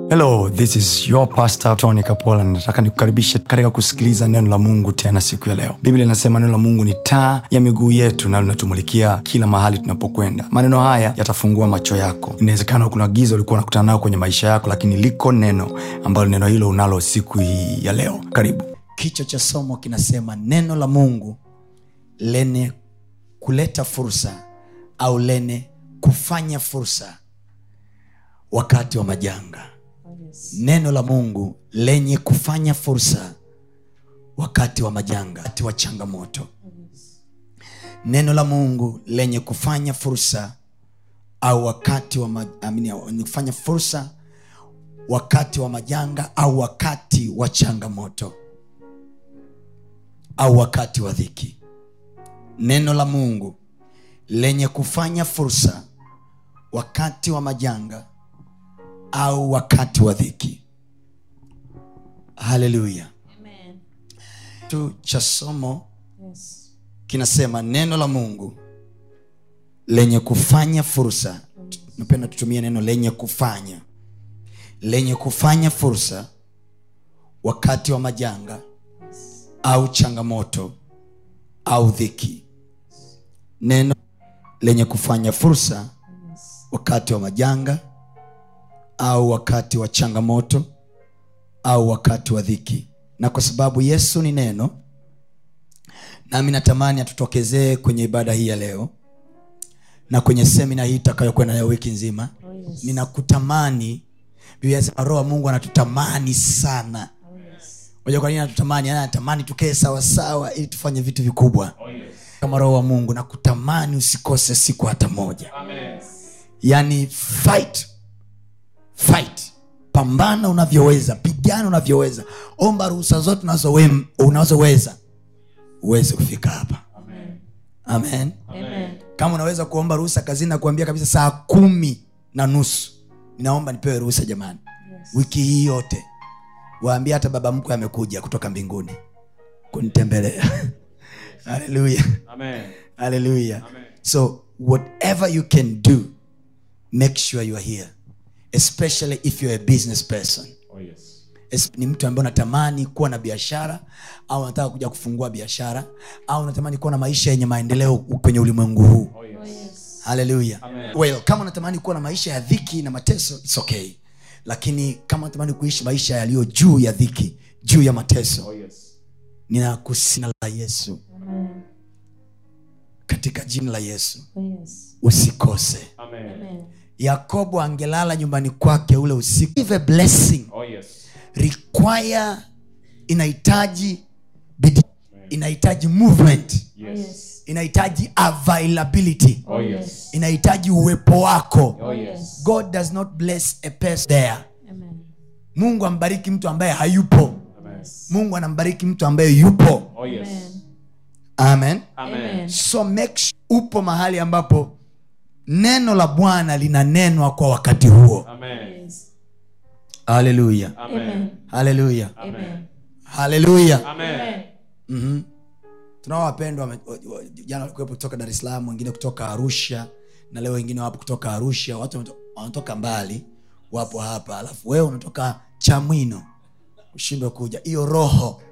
hello this is your pastor tony kapola nataka nikukaribishe katika kusikiliza neno la mungu tena siku ya leo biblia inasema neno la mungu ni taa ya miguu yetu na linatumulikia kila mahali tunapokwenda maneno haya yatafungua macho yako inawezekana kuna giza ulikuwa unakutana nayo kwenye maisha yako lakini liko neno ambalo neno hilo unalo siku hii ya leo karibu kichwa cha somo kinasema neno la mungu lene kuleta fursa au lene kufanya fursa wakati wa majanga neno la mungu lenye kufanya fursa wakati wa majanga wakati wa changamoto neno la mungu lenye kufanya fursa au wakati wa ma, amini, wenye kufanya fursa wakati wa majanga au wakati wa changamoto au wakati wa dhiki neno la mungu lenye kufanya fursa wakati wa majanga au wakati wa dhiki haleluya Amen. tu cha somo Yes. kinasema neno la mungu lenye kufanya fursa napenda tutumie neno lenye kufanya lenye kufanya fursa wakati wa majanga au changamoto au dhiki neno lenye kufanya fursa wakati wa majanga au wakati wa changamoto au wakati wa dhiki na kwa sababu yesu ni neno nami natamani atutokezee kwenye ibada hii ya leo na kwenye semina hii itakayokwenda nayo wiki nzima Oh, yes. ninakutamani biblia inasema roho wa mungu anatutamani sana Oh, yes. moja kwa nini anatutamani Yaani anatamani tukee sawasawa ili tufanye vitu vikubwa kama roho wa mungu nakutamani usikose siku hata moja yaani fight fight pambana unavyoweza pigana unavyoweza omba ruhusa zote unazowe- unazoweza uweze kufika hapa amen Amen. kama unaweza kuomba ruhusa kazini na kuambia kabisa saa kumi na nusu ninaomba nipewe ruhusa jamani Yes. wiki hii yote waambia hata baba mkwe amekuja kutoka mbinguni kunitembelea haleluya Amen. haleluya so whatever you can do make sure you are here especially if you're a business person Oh, yes. Es- ni mtu ambaye unatamani kuwa na biashara au unataka kuja kufungua biashara au unatamani kuwa na maisha yenye maendeleo kwenye ulimwengu huu Oh, yes. Oh, yes. haleluya Amen. well kama unatamani kuwa na maisha ya dhiki na mateso its okay lakini kama unatamani kuishi maisha yaliyo juu ya dhiki juu ya mateso Oh, yes. ninakusina la yesu Amen. katika jina la yesu Oh, yes. usikose Amen. Amen. yakobo angelala nyumbani kwake ule usiku Give a blessing Oh, yes. require inahitaji bidii inahitaji movement Oh, Yes. yes. inahitaji availability Oh, yes. inahitaji uwepo wako Oh, yes. god does not bless a person there Amen. mungu ambariki mtu ambaye hayupo Amen. mungu anambariki mtu ambaye yupo Oh, yes. amen Amen. Amen. so make sure upo mahali ambapo neno la bwana linanenwa kwa wakati huo Amen. Yes. haleluya Amen. haleluya Amen. haleluya Amen. Amen. mm-hmm. tunao wapendwa wame- wa- wa- jana walikuwepo kutoka dar es salaam wengine kutoka arusha na leo wengine wapo kutoka arusha watu wameto- wanatoka mbali wapo hapa alafu wewe unatoka chamwino ushindwe kuja hiyo roho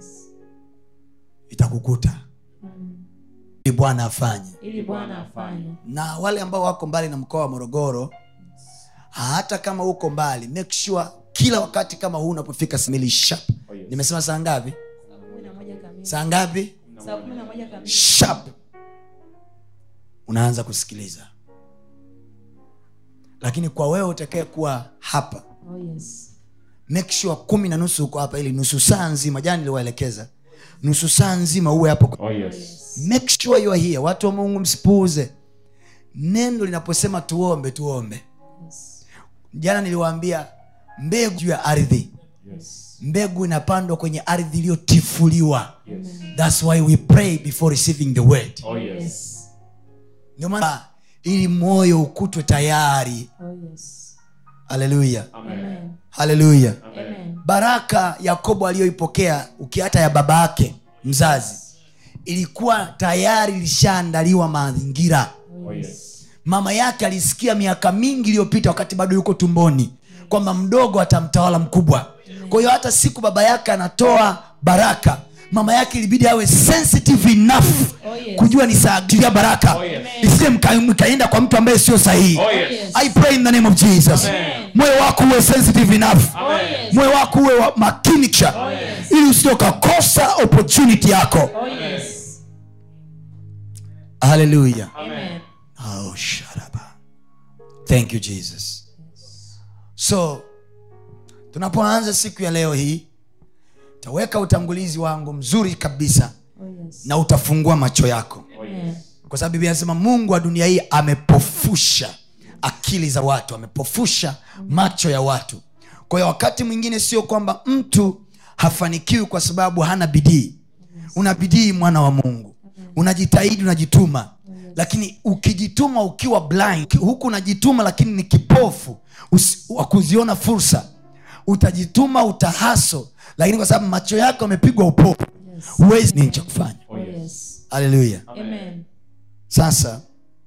itakukuta ili bwana afanye ili bwana afanye na wale ambao wako mbali na mkoa wa morogoro hata kama uko mbali make sure kila wakati kama huu unapofika smili sharp Oh, yes. nimesema saa ngapi kumi na moja kamili saa ngapi saa kumi na moja kamili sharp unaanza kusikiliza lakini kwa wewe utakae kuwa hapa Oh, yes. make sure kumi na nusu uko hapa ili nusu saa nzima jana niliwaelekeza nusu saa nzima uwe hapo Oh, yes. make sure you are here watu wa mungu msipuuze neno linaposema tuombe tuombe Yes. jana niliwaambia mbegu juu ya ardhi Yes. mbegu inapandwa kwenye ardhi iliyotifuliwa Yes. thats why we pray before receiving the word Oh, yes. Yes. ndio maana ili moyo ukutwe tayari Oh, yes. haleluya Amen. Amen. haleluya Amen. baraka yakobo aliyoipokea ukiata ya baba yake mzazi ilikuwa tayari ilishaandaliwa mazingira Oh, yes. mama yake alisikia miaka mingi iliyopita wakati bado yuko tumboni kwamba mdogo atamtawala mkubwa kwa hiyo hata siku baba yake anatoa baraka mama yake ilibidi awe sensitive enough Oh, yes. kujua ni saagilia baraka Oh, yes. isije mka- mkaenda kwa mtu ambaye sio sahihi Oh, yes. yes. i pray in the name of jesus Amen. moyo wako uwe sensitive enough Oh, yes. moyo wako uwe wa- makini kisha yes. ili usije ukakosa opportunity yako Oh, yes. haleluya Amen. oh, sharaba. thank you jesus so tunapoanza siku ya leo hii taweka utangulizi wangu mzuri kabisa Oh, yes. na utafungua macho yako Amen. kwa sababu biblia anasema mungu wa dunia hii amepofusha akili za watu amepofusha macho ya watu kwa hiyo wakati mwingine sio kwamba mtu hafanikiwi kwa sababu hana bidii una bidii mwana wa mungu unajitahidi unajituma lakini ukijituma ukiwa blind huku unajituma lakini ni kipofu usi- wa kuziona fursa utajituma utahaso lakini kwa sababu macho yako yamepigwa upofu huwezi nini cha kufanya Oh, yes. haleluya Amen. sasa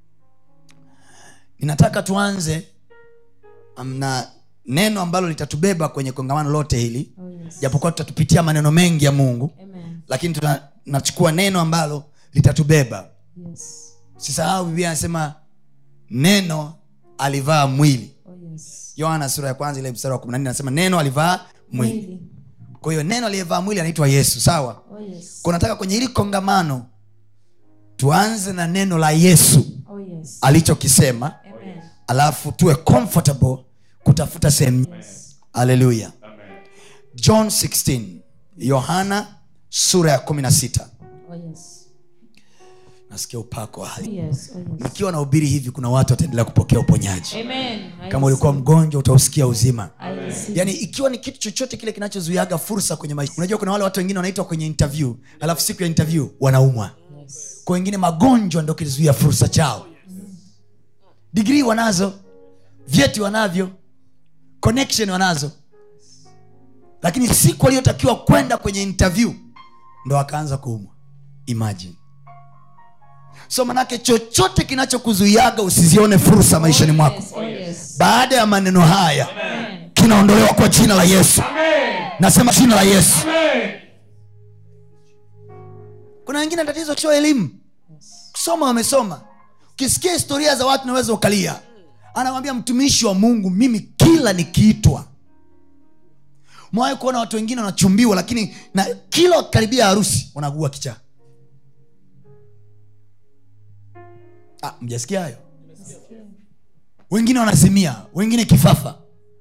ninataka tuanze um, na neno ambalo litatubeba kwenye kongamano lote hili Oh, yes. japokuwa tutatupitia maneno mengi ya mungu Amen. lakini tuna- tunachukua neno ambalo litatubeba Yes. sisahau biblia anasema neno alivaa mwili Oh, yes. yohana sura ya kwanza ile mstari wa 14 anasema neno alivaa mwili Mwili. kwa hiyo neno aliyevaa mwili anaitwa yesu sawa Oh, yes. Kwa nataka kwenye hili kongamano tuanze na neno la yesu Oh, yes. alichokisema Amen. alafu tuwe comfortable kutafuta sehemu haleluya john 16 yohana sura ya 16 Oh, yes. nasikia upako wa hali Yes. Oh, yes. nikiwa nahubiri hivi kuna watu wataendelea kupokea uponyaji Amen. I kama ulikuwa receive. mgonjwa utausikia uzima I receive. yaani ikiwa ni kitu chochote kile kinachozuiaga fursa kwenye maisha unajua kuna wale watu wengine wanaitwa kwenye interview alafu siku ya interview wanaumwa Yes. kwa wengine magonjwa ndo kilizuia fursa chao digrii wanazo vyeti wanavyo connection wanazo lakini siku aliyotakiwa kwenda kwenye interview ndo akaanza kuumwa imagine so manake chochote kinachokuzuiaga usizione fursa maishani mwako Yes. Oh, yes. baada ya maneno haya Amen. kinaondolewa kwa jina la yesu nasema jina la yesu kuna wengine tatizo sio elimu kusoma wamesoma ukisikia historia za watu naweza ukalia anawambia mtumishi wa mungu mimi kila nikiitwa mwawahi kuona watu wengine wanachumbiwa lakini na kila wakikaribia harusi wanagua kichaa ah, mjasikia hayo wengine wanazimia wengine kifafa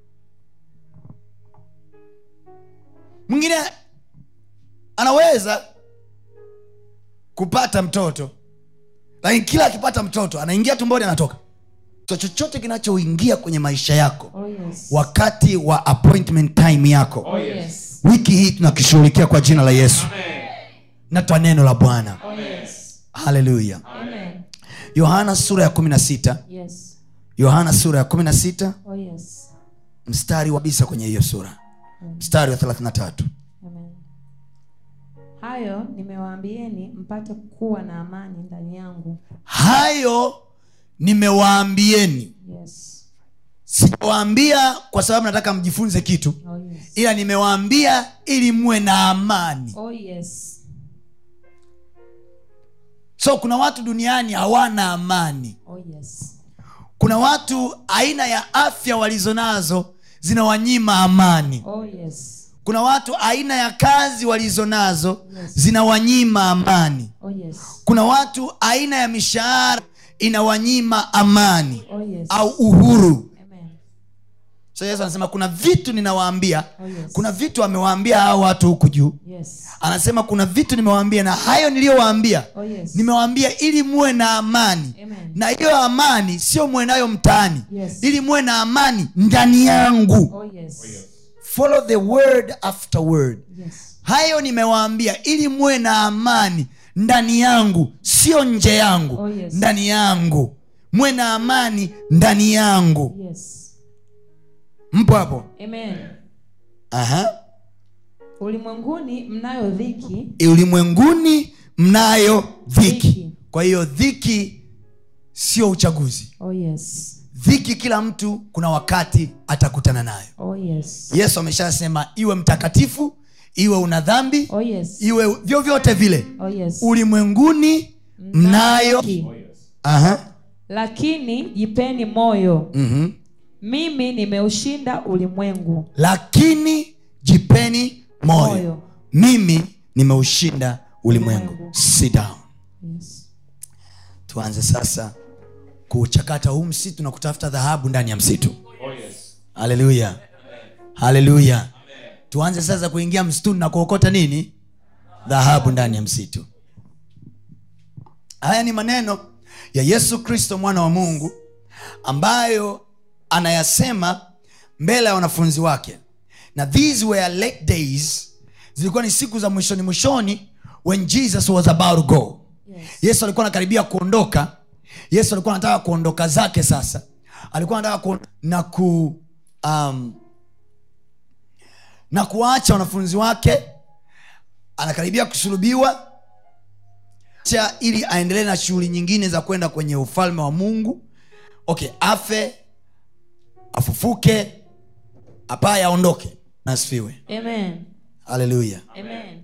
mwingine anaweza kupata mtoto lakini kila akipata mtoto anaingia tumboni anatoka so chochote kinachoingia kwenye maisha yako Oh, yes. wakati wa appointment time yako Oh, yes. wiki hii tunakishughulikia kwa jina la yesu natwa neno la bwana Oh, yes. haleluya Amen. yohana sura ya 16 Yes. yohana sura ya 16 Oh, yes. mstari wa bisa kwenye hiyo sura mstari wa 33 Amen. hayo nimewaambieni mpate kuwa na amani ndani yangu hayo nimewaambieni yes. sijawaambia kwa sababu nataka mjifunze kitu Oh, yes. ila nimewaambia ili muwe na amani Oh, yes. so kuna watu duniani hawana amani Oh, yes. kuna watu aina ya afya walizonazo zinawanyima amani Oh, yes. kuna watu aina ya kazi walizonazo zinawanyima amani Oh, yes. kuna watu aina ya mishahara inawanyima amani Oh, yes. au uhuru Amen. so yesu anasema kuna vitu ninawaambia Oh, yes. kuna vitu amewaambia hao watu huku juu Yes. anasema kuna vitu nimewaambia na hayo niliyowaambia Oh, yes. nimewaambia ili muwe na amani Amen. na hiyo amani sio muwe nayo mtaani Yes. ili muwe na amani ndani yangu Oh, yes. follow the word after word Yes. hayo nimewaambia ili muwe na amani ndani yangu sio nje yangu Oh, yes. ndani yangu muwe na amani ndani yangu Yes. mpo hapo Amen. Aha. ulimwenguni mnayo dhiki ulimwenguni mnayo dhiki Dhiki. kwa hiyo dhiki sio uchaguzi oh, yes. dhiki kila mtu kuna wakati atakutana nayo Oh yes. yesu ameshasema iwe mtakatifu iwe una dhambi Oh yes. iwe vyovyote vile Oh yes. ulimwenguni mnayo Ki- Aha. Lakini jipeni moyo. Mhm. Mimi nimeushinda ulimwengu. lakini jipeni moyo Moyo. mimi nimeushinda ulimwengu Ulimwengu. Sit down. Yes. tuanze sasa kuchakata huu msitu na kutafuta dhahabu ndani ya msitu haleluya haleluya tuanze sasa kuingia msituni na kuokota nini dhahabu ndani ya msitu haya ni maneno ya yesu kristo mwana wa mungu ambayo anayasema mbele ya wanafunzi wake na these were late days zilikuwa ni siku za mwishoni mwishoni when jesus was about to go Yes. yesu alikuwa anakaribia kuondoka yesu alikuwa anataka kuondoka zake sasa alikuwa anataka ku, na ku um, na kuwaacha wanafunzi wake anakaribia kusulubiwa cha ili aendelee na shughuli nyingine za kwenda kwenye ufalme wa mungu okay afe afufuke apaye aondoke asifiwe Amen. haleluya Amen.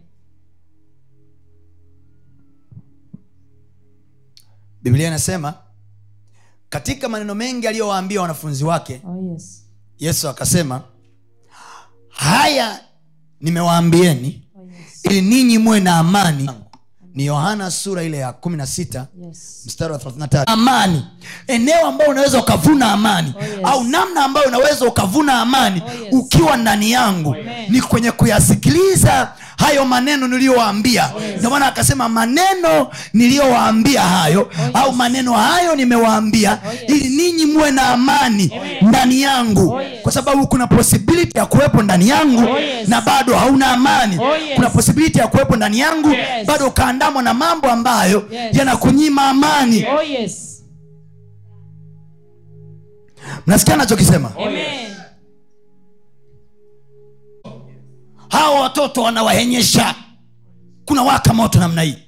biblia inasema katika maneno mengi aliyowaambia wanafunzi wake Oh yes. yesu akasema haya nimewaambieni Oh yes. ili ninyi muwe na amani ni yohana sura ile ya 16 Yes. mstari wa 33 amani eneo ambayo unaweza ukavuna amani Oh, yes. au namna ambayo unaweza ukavuna amani Oh, yes. ukiwa ndani yangu Amen. ni kwenye kuyasikiliza hayo maneno niliyowaambia yes. ndio maana akasema maneno niliyowaambia hayo yes. au maneno hayo nimewaambia Oh, yes. ili ninyi muwe na amani Amen. ndani yangu Oh, yes. kwa sababu kuna possibility ya kuwepo ndani yangu Oh, yes. na bado hauna amani Oh, yes. kuna possibility ya kuwepo ndani yangu Yes. bado ukaandamwa na mambo ambayo Yes. yanakunyima amani Oh yes. mnasikia nachokisema Amen. hawa watoto wanawahenyesha kuna waka moto namna hii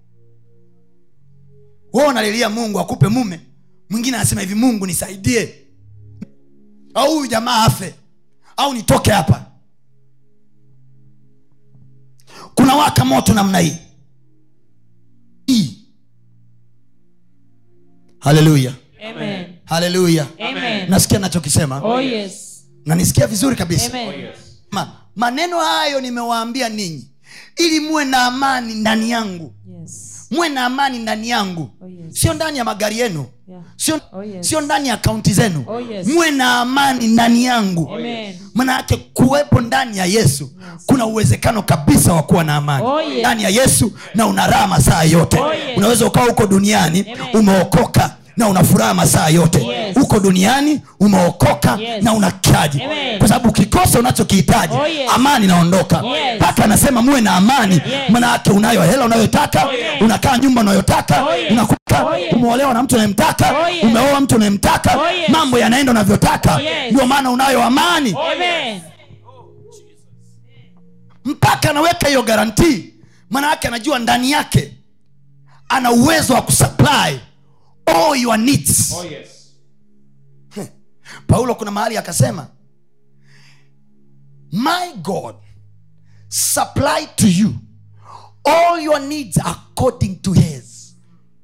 wewe unalilia mungu akupe mume mwingine anasema hivi mungu nisaidie au huyu jamaa afe au nitoke hapa kuna waka moto namna hii Hii. haleluya Amen. haleluya Amen. nasikia nachokisema Oh yes. nanisikia vizuri kabisa Amen. Ma, maneno hayo nimewaambia ninyi ili muwe na amani ndani yangu Yes. muwe na amani ndani yangu Oh yes. sio ndani ya magari yenu Yeah. sio, Oh, yes. sio ndani ya akaunti zenu Oh, yes. muwe na amani ndani yangu Amen. manake kuwepo ndani ya yesu kuna uwezekano kabisa wa kuwa na amani Oh, yes. ndani ya yesu na una raha masaa yote Oh, yes. unaweza ukawa huko duniani Amen. umeokoka na una furaha masaa yote Yes. huko duniani umeokoka Yes. na una kiaji Amen. kwa sababu ukikosa unachokihitaji Oh, yes. amani inaondoka Yes. mpaka anasema muwe na amani Yes. manake unayo hela unayotaka Oh, yes. unakaa nyumba unayotaka Oh, yes. unakuta Oh, yes. umeolewa na mtu unayemtaka Oh, yes. umeoa mtu unayemtaka Oh, yes. mambo yanaenda unavyotaka Yes. ndio maana unayo amani Amen. mpaka anaweka hiyo garantii maana yake anajua ndani yake ana uwezo wa kusupply all your needs Oh, yes. paulo kuna mahali akasema my god supply to you all your needs according to his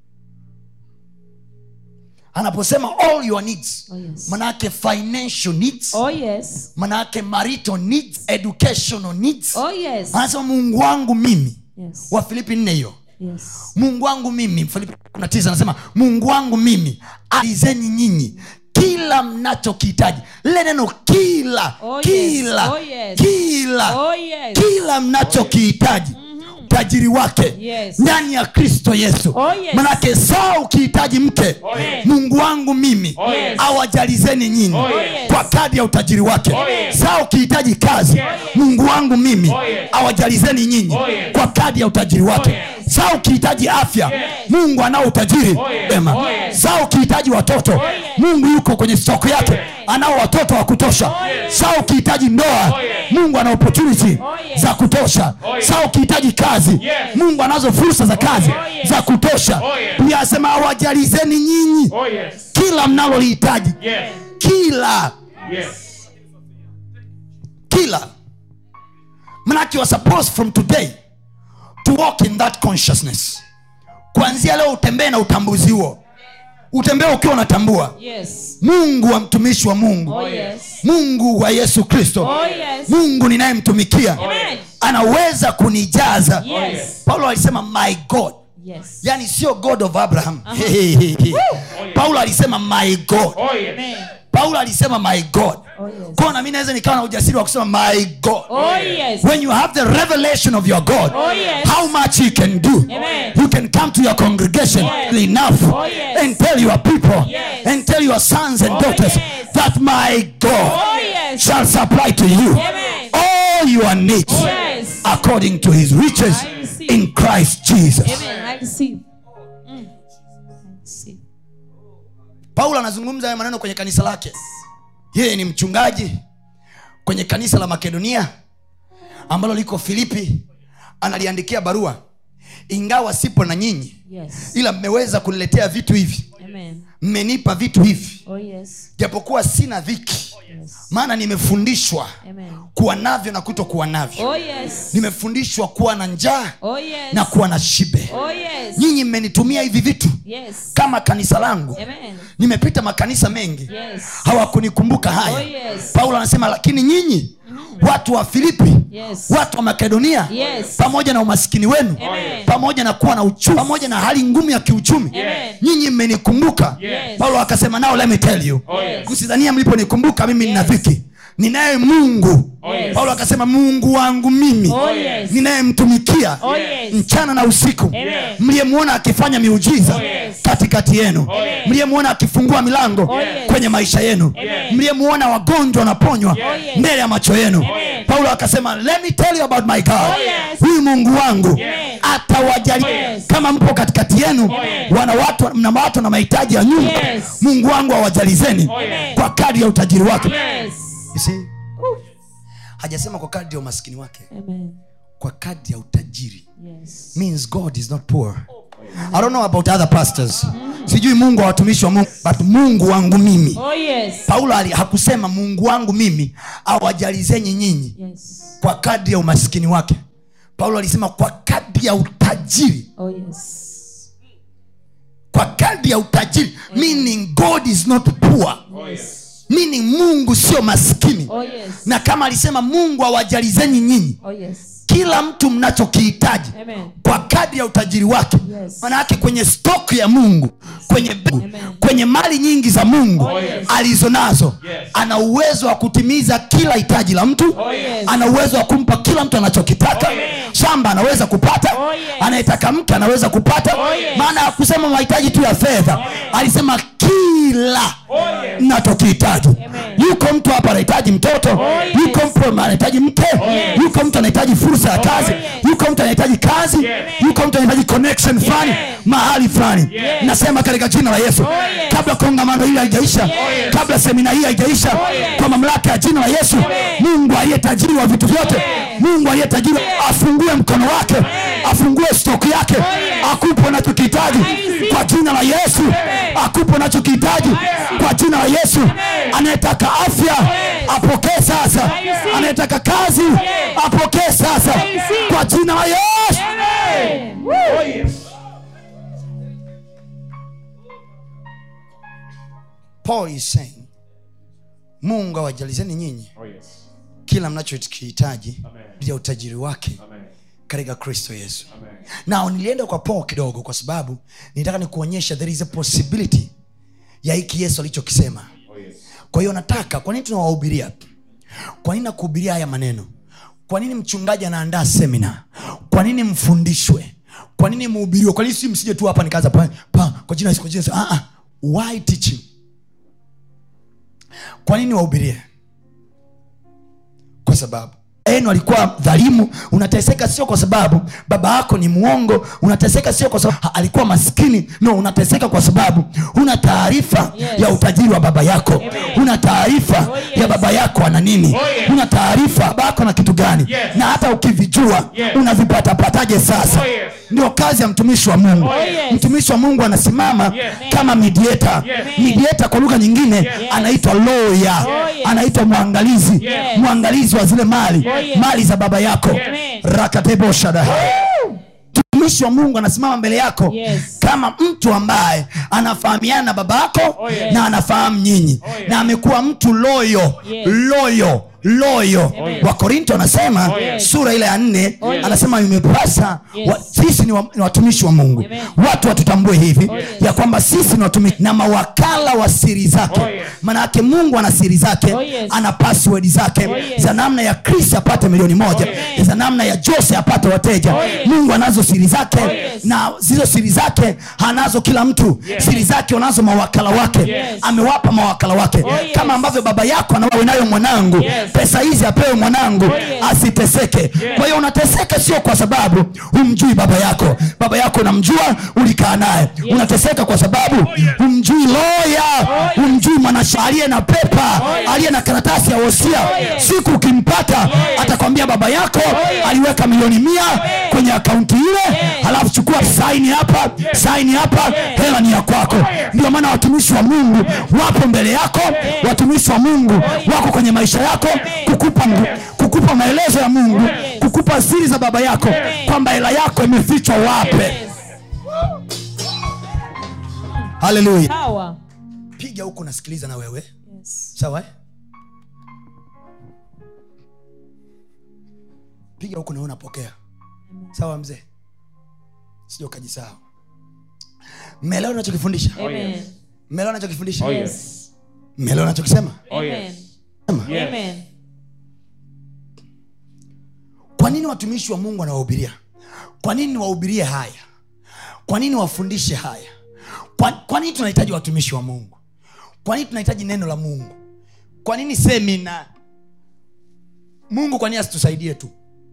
anaposema all your needs Oh, yes. manake financial needs Oh yes. manake marital needs educational needs Oh yes. anasema mungu wangu mimi Yes. wa filipi nne hiyo Yes. mungu wangu mimi Filipi 19 anasema mungu wangu mimi alizeni nyinyi kila mnachokihitaji lile neno kila Oh, yes. kila Oh, yes. kila Oh yes. kila mnachokihitaji utajiri wake Yes. ndani ya kristo yesu Oh, yes. manake saa ukihitaji mke yes. mungu wangu mimi Oh, yes. awajalizeni nyinyi Oh, yes. kwa kadi ya utajiri wake Oh, yes. saa ukihitaji kazi mungu wangu mimi Oh, yes. awajalizeni nyinyi Oh, yes. kwa kadi ya utajiri wake yes. saa ukihitaji afya mungu anao utajiri Oh, yes. wema Oh, yes. saa ukihitaji watoto yes. mungu yuko kwenye stoko yake anao watoto wa kutosha yes. saa ukihitaji ndoa Oh, yes. mungu ana opportunity yes. za kutosha Oh, yes. saa ukihitaji kazi Yes. mungu anazo fursa za kazi yes. za kutosha Oh, yes. pia asema awajalizeni nyinyi Oh, yes. kila mnalolihitaji Yes. kila Yes. kila manake you are supposed from today to walk in that consciousness kuanzia leo utembee na utambuzi huo utembee ukiwa unatambua Yes. mungu wa mtumishi wa mungu Oh yes. mungu wa yesu kristo Oh yes. mungu ninayemtumikia Amen. anaweza kunijaza Yes. paulo alisema my god Yes. yani sio god of abraham Hey, hey, hey, hey. paulo alisema my god Oh yes. Amen. paulo alisema my god Oh yes. kwao nami naweza nikawa na ujasiri wa kusema my god Oh yes. when you have the revelation of your god Oh, yes. how much he can do Amen. you can come to your congregation Yes. enough Oh, yes. and tell your people Yes. and tell your sons and Oh, daughters yes. that my god Oh yes. shall supply to you Amen. all your needs Yes. according to his riches I receive. in christ jesus Amen. I receive. Mm. I receive. paulo anazungumza haya maneno kwenye kanisa lake yeye ni mchungaji kwenye kanisa la makedonia ambalo liko filipi analiandikia barua ingawa sipo na nyinyi Yes. ila mmeweza kuniletea vitu hivi Amen. mmenipa vitu hivi Oh yes. japokuwa sina dhiki Yes. maana nimefundishwa Amen. kuwa navyo na kuto kuwa navyo Oh yes. nimefundishwa kuwa na njaa Oh yes. na kuwa na shibe Oh yes. nyinyi mmenitumia hivi vitu Yes. kama kanisa langu Amen. nimepita makanisa mengi Yes. hawakunikumbuka haya Oh, yes. paulo anasema lakini nyinyi watu wa filipi Yes. watu wa makedonia Yes. pamoja na umaskini wenu Amen. pamoja na kuwa na uchumi pamoja na hali ngumu ya kiuchumi Amen. nyinyi mmenikumbuka Yes. paulo akasema nao let me tell you Oh yes. msidhania mliponikumbuka mimi nina Yes. dhiki ninaye mungu Yes. paulo akasema mungu wangu mimi Oh yes. ninayemtumikia Oh yes. mchana na usiku Amen. mliyemwona akifanya miujiza Oh, yes. katikati yenu Amen. mliyemwona akifungua milango Oh, yes. kwenye maisha yenu Amen. mliyemwona wagonjwa wanaponywa Oh, yes. mbele ya macho yenu Amen. paulo akasema let me tell you about my god Oh, yes. huyu mungu wangu Amen. atawajali Oh, yes. kama mpo katikati yenu Amen. wana watu mna watu na mahitaji ya nyumba Yes. mungu wangu awajalizeni Amen. kwa kadri ya utajiri wake Yes. You see? hajasema kwa kadri ya umaskini wake Amen. kwa kadri ya utajiri Yes. means god is not poor i don't know about other pastors sijui mungu wa watumishi wa mungu but mungu wangu mimi Oh yes. paulo ali- hakusema mungu wangu mimi awajalizenyi nyinyi Yes. kwa kadri ya umaskini wake paulo alisema kwa kadri ya utajiri Oh yes. kwa kadri ya utajiri meaning god is not poor Oh yes. meaning mungu sio maskini Oh yes. na kama alisema mungu awajalizeni nyinyi Oh yes. kila mtu mnachokihitaji Amen. kwa kadri ya utajiri wake Yes. maana yake kwenye stok ya mungu kwenye, Amen. kwenye mali nyingi za mungu Oh, yes. alizo nazo Yes. ana uwezo wa kutimiza kila hitaji la mtu Oh, yes. ana uwezo wa kumpa kila mtu anachokitaka Amen. shamba anaweza kupata Oh, yes. anayetaka mke anaweza kupata Oh, yes. maana hakusema mahitaji tu ya fedha alisema kila Oh yes. nachokihitaji Amen. yuko mtu hapa anahitaji mtoto yes. yuko mtu anahitaji mke yes. yuko mtu anahitaji fursa ya kazi yes. yuko mtu anahitaji kazi Yes. yuko mtu anahitaji connection fulani mahali fulani Yes. nasema katika jina la yesu Oh, yes. kabla kongamano hili haijaisha Yes. kabla semina hii haijaisha yes. kwa mamlaka ya jina la yesu Amen. mungu aliye tajiri wa vitu vyote Yes. mungu aliye tajiri afungue mkono wake afungue stoki yake yes. akupe unachokihitaji receive. kwa jina la yesu akupe unachokihitaji kwa jina la yesu anayetaka afya apokee sasa receive. anayetaka kazi apokee sasa receive. kwa jina la yesu Amen. Woo. Oh yes. paul is saying mungu awajalizeni nyinyi Oh yes. kila mnachokihitaji Amen. ya utajiri wake Amen. katika kristo yesu Amen. nao nilienda kwa paul kidogo kwa sababu nitaka nikuonyesha there is a possibility ya hiki yesu alichokisema Oh yes. kwa hiyo nataka kwa nini tunawahubiria kwa nini nakuhubiria haya maneno kwa nini mchungaji anaandaa semina kwa nini mfundishwe kwa nini mhubiriwe kwa nini si msije tu hapa nikaanza pa, pa, kwa jina la Yesu, kwa jina la Yesu. ah, ah. why teaching kwa nini wahubirie kwa sababu enu alikuwa dhalimu unateseka sio kwa sababu baba yako ni mwongo unateseka sio kwa sababu ha- alikuwa maskini no unateseka kwa sababu huna taarifa Yes. ya utajiri wa baba yako Amen. huna taarifa Oh, yes. ya baba yako ana nini Oh, yes. huna taarifa babako na kitu gani Yes. na hata ukivijua Yes. unavipatapataje sasa Oh, yes. ndio kazi ya mtumishi wa mungu Oh, yes. mtumishi wa mungu anasimama Yes. kama midieta Yes. midieta kwa lugha nyingine anaitwa loya Oh, yes. anaitwa mwangalizi Yes. mwangalizi wa zile mali Oh, yes. mali za baba yako Amen. rakateboshada mtumishi wa mungu anasimama mbele yako Yes. kama mtu ambaye anafahamiana na baba yako Oh, yes. na anafahamu nyinyi yes. na amekuwa mtu loyo Yes. loyo loyo Amen. wakorinto anasema Oh, yes. sura ile ya nne Oh, yes. anasema imepasa Yes. wa, sisi ni, wa, ni watumishi wa mungu Amen. watu watutambue hivi yes. ya kwamba sisi ni watumishi na mawakala wa siri zake Oh, yes. maanayake mungu ana siri zake Oh, yes. ana password zake Oh, yes. za namna ya chris apate milioni moja yes. za namna ya jose apate wateja Oh, yes. mungu anazo siri zake yes. na zizo siri zake hanazo kila mtu Yes. siri zake wanazo mawakala wake Yes. amewapa mawakala wake yes. kama ambavyo baba yako anawe nayo mwanangu Yes. pesa hizi apewe mwanangu yes. asiteseke kwa hiyo unateseka sio kwa sababu humjui baba yako baba yako unamjua ulikaa naye unateseka kwa sababu humjui loya humjui mwanasha aliye na pepa aliye na karatasi ya wosia siku ukimpata atakwambia baba yako aliweka milioni mia kwenye akaunti ile halafu chukua saini hapa saini hapa hela ni ya kwako ndio maana watumishi wa mungu wapo mbele yako watumishi wa mungu wako kwenye maisha yako kukupa kukupa maelezo ya mungu kukupa siri za baba yako kwamba hela yako imefichwa wape Yes. haleluya Sawa. piga huku nasikiliza na wewe Yes. sawa eh? piga huku nawe unapokea sawa mzee sija ukajisahau mmeelewa nachokifundisha Amen. mmeelewa nachokifundisha Oh, Yes. mmeelewa nachokisema Oh, Amen. yes. Sema. Yes. Amen. kwa nini watumishi wa mungu wanawahubiria kwa nini niwahubirie haya kwa nini wafundishe haya kwa, kwa nini tunahitaji watumishi wa mungu kwa nini tunahitaji neno la mungu kwa nini semina mungu kwa nini asitusaidie tu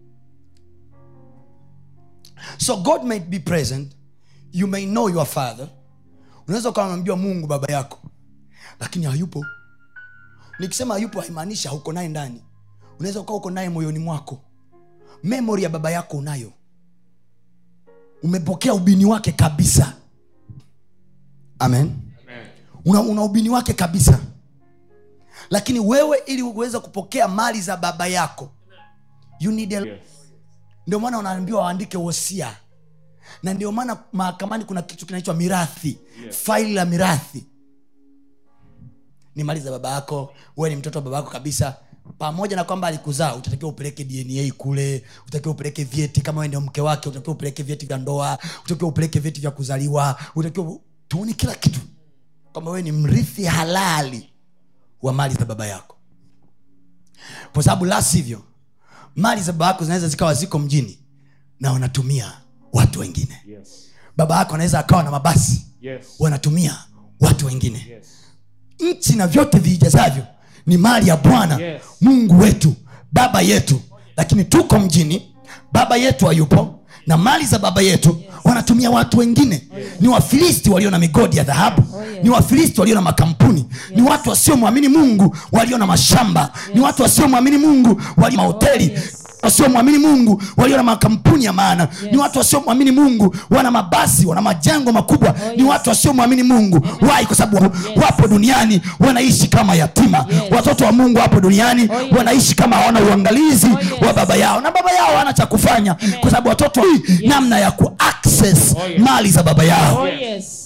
so god might be present you may know your father unaweza ukawa unamjua mungu baba yako lakini hayupo nikisema hayupo haimaanishi hauko naye ndani unaweza ukawa uko naye moyoni mwako memori ya baba yako unayo umepokea ubini wake kabisa amen Amen. una, una ubini wake kabisa lakini wewe ili uweze kupokea mali za baba yako you need a... Yes. ndio maana wanaambiwa waandike wosia na ndio maana mahakamani kuna kitu kinaitwa mirathi Yes. faili la mirathi ni mali za baba yako wewe ni mtoto wa baba yako kabisa pamoja na kwamba alikuzaa utatakiwa upeleke dna kule utakiwa upeleke vyeti kama wewe ndio mke wake utakiwa upeleke vyeti vya ndoa utakiwa upeleke vyeti vya kuzaliwa utakiwa tuone kila kitu kwamba wewe ni mrithi halali wa mali za baba yako kwa sababu la sivyo mali za baba yako zinaweza zikawa ziko mjini na wanatumia watu wengine Yes. baba yako anaweza akawa na mabasi Yes. wanatumia watu wengine Yes. nchi na vyote viijazavyo ni mali ya bwana Yes. mungu wetu baba yetu lakini tuko mjini baba yetu hayupo na mali za baba yetu wanatumia watu wengine ni wafilisti walio na migodi ya dhahabu yes. ni wafilisti walio na makampuni ni watu wasiomwamini mungu walio na mashamba ni watu wasiomwamini mungu walio mahoteli yes. wasiomwamini mungu walio na makampuni ya maana ni watu wasiomwamini mungu wana mabasi wana majengo makubwa ni yes. watu wasiomwamini mungu wai kwa sababu wapo duniani wanaishi kama yatima Yes. watoto wa mungu wapo duniani Oh, yes. wanaishi kama hawana uangalizi yes. wa baba yao na baba yao hana cha kufanya kwa sababu watoto namna ya kuaccess Oh, yes. mali za baba yao Oh, yes.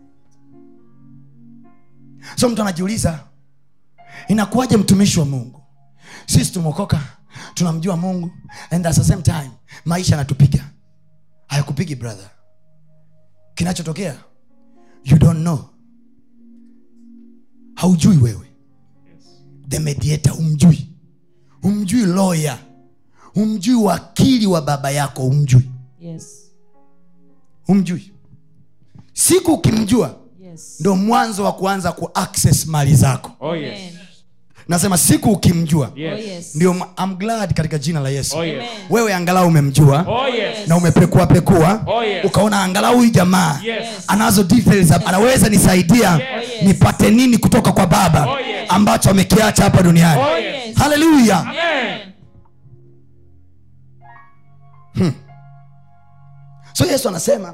so mtu anajiuliza inakuwaje mtumishi wa mungu sisi tumeokoka tunamjua mungu and at the same time maisha yanatupiga hayakupigi brother kinachotokea you don't know haujui wewe the mediator umjui umjui lawyer umjui wakili wa baba yako umjui Yes. umjui siku ukimjua Yes. ndo mwanzo wa kuanza ku access mali zako Oh, yes. Amen. nasema siku ukimjua Oh, Yes. yes. ndio ma- I'm glad katika jina la yesu Oh, yes. Amen. wewe angalau umemjua Oh, yes. na umepekua pekua Oh, yes. ukaona angalau huyu jamaa Yes. anazo details, anaweza nisaidia Yes. nipate nini kutoka kwa baba Oh, yes. ambacho amekiacha hapa duniani Oh, yes. haleluya Amen. so yesu anasema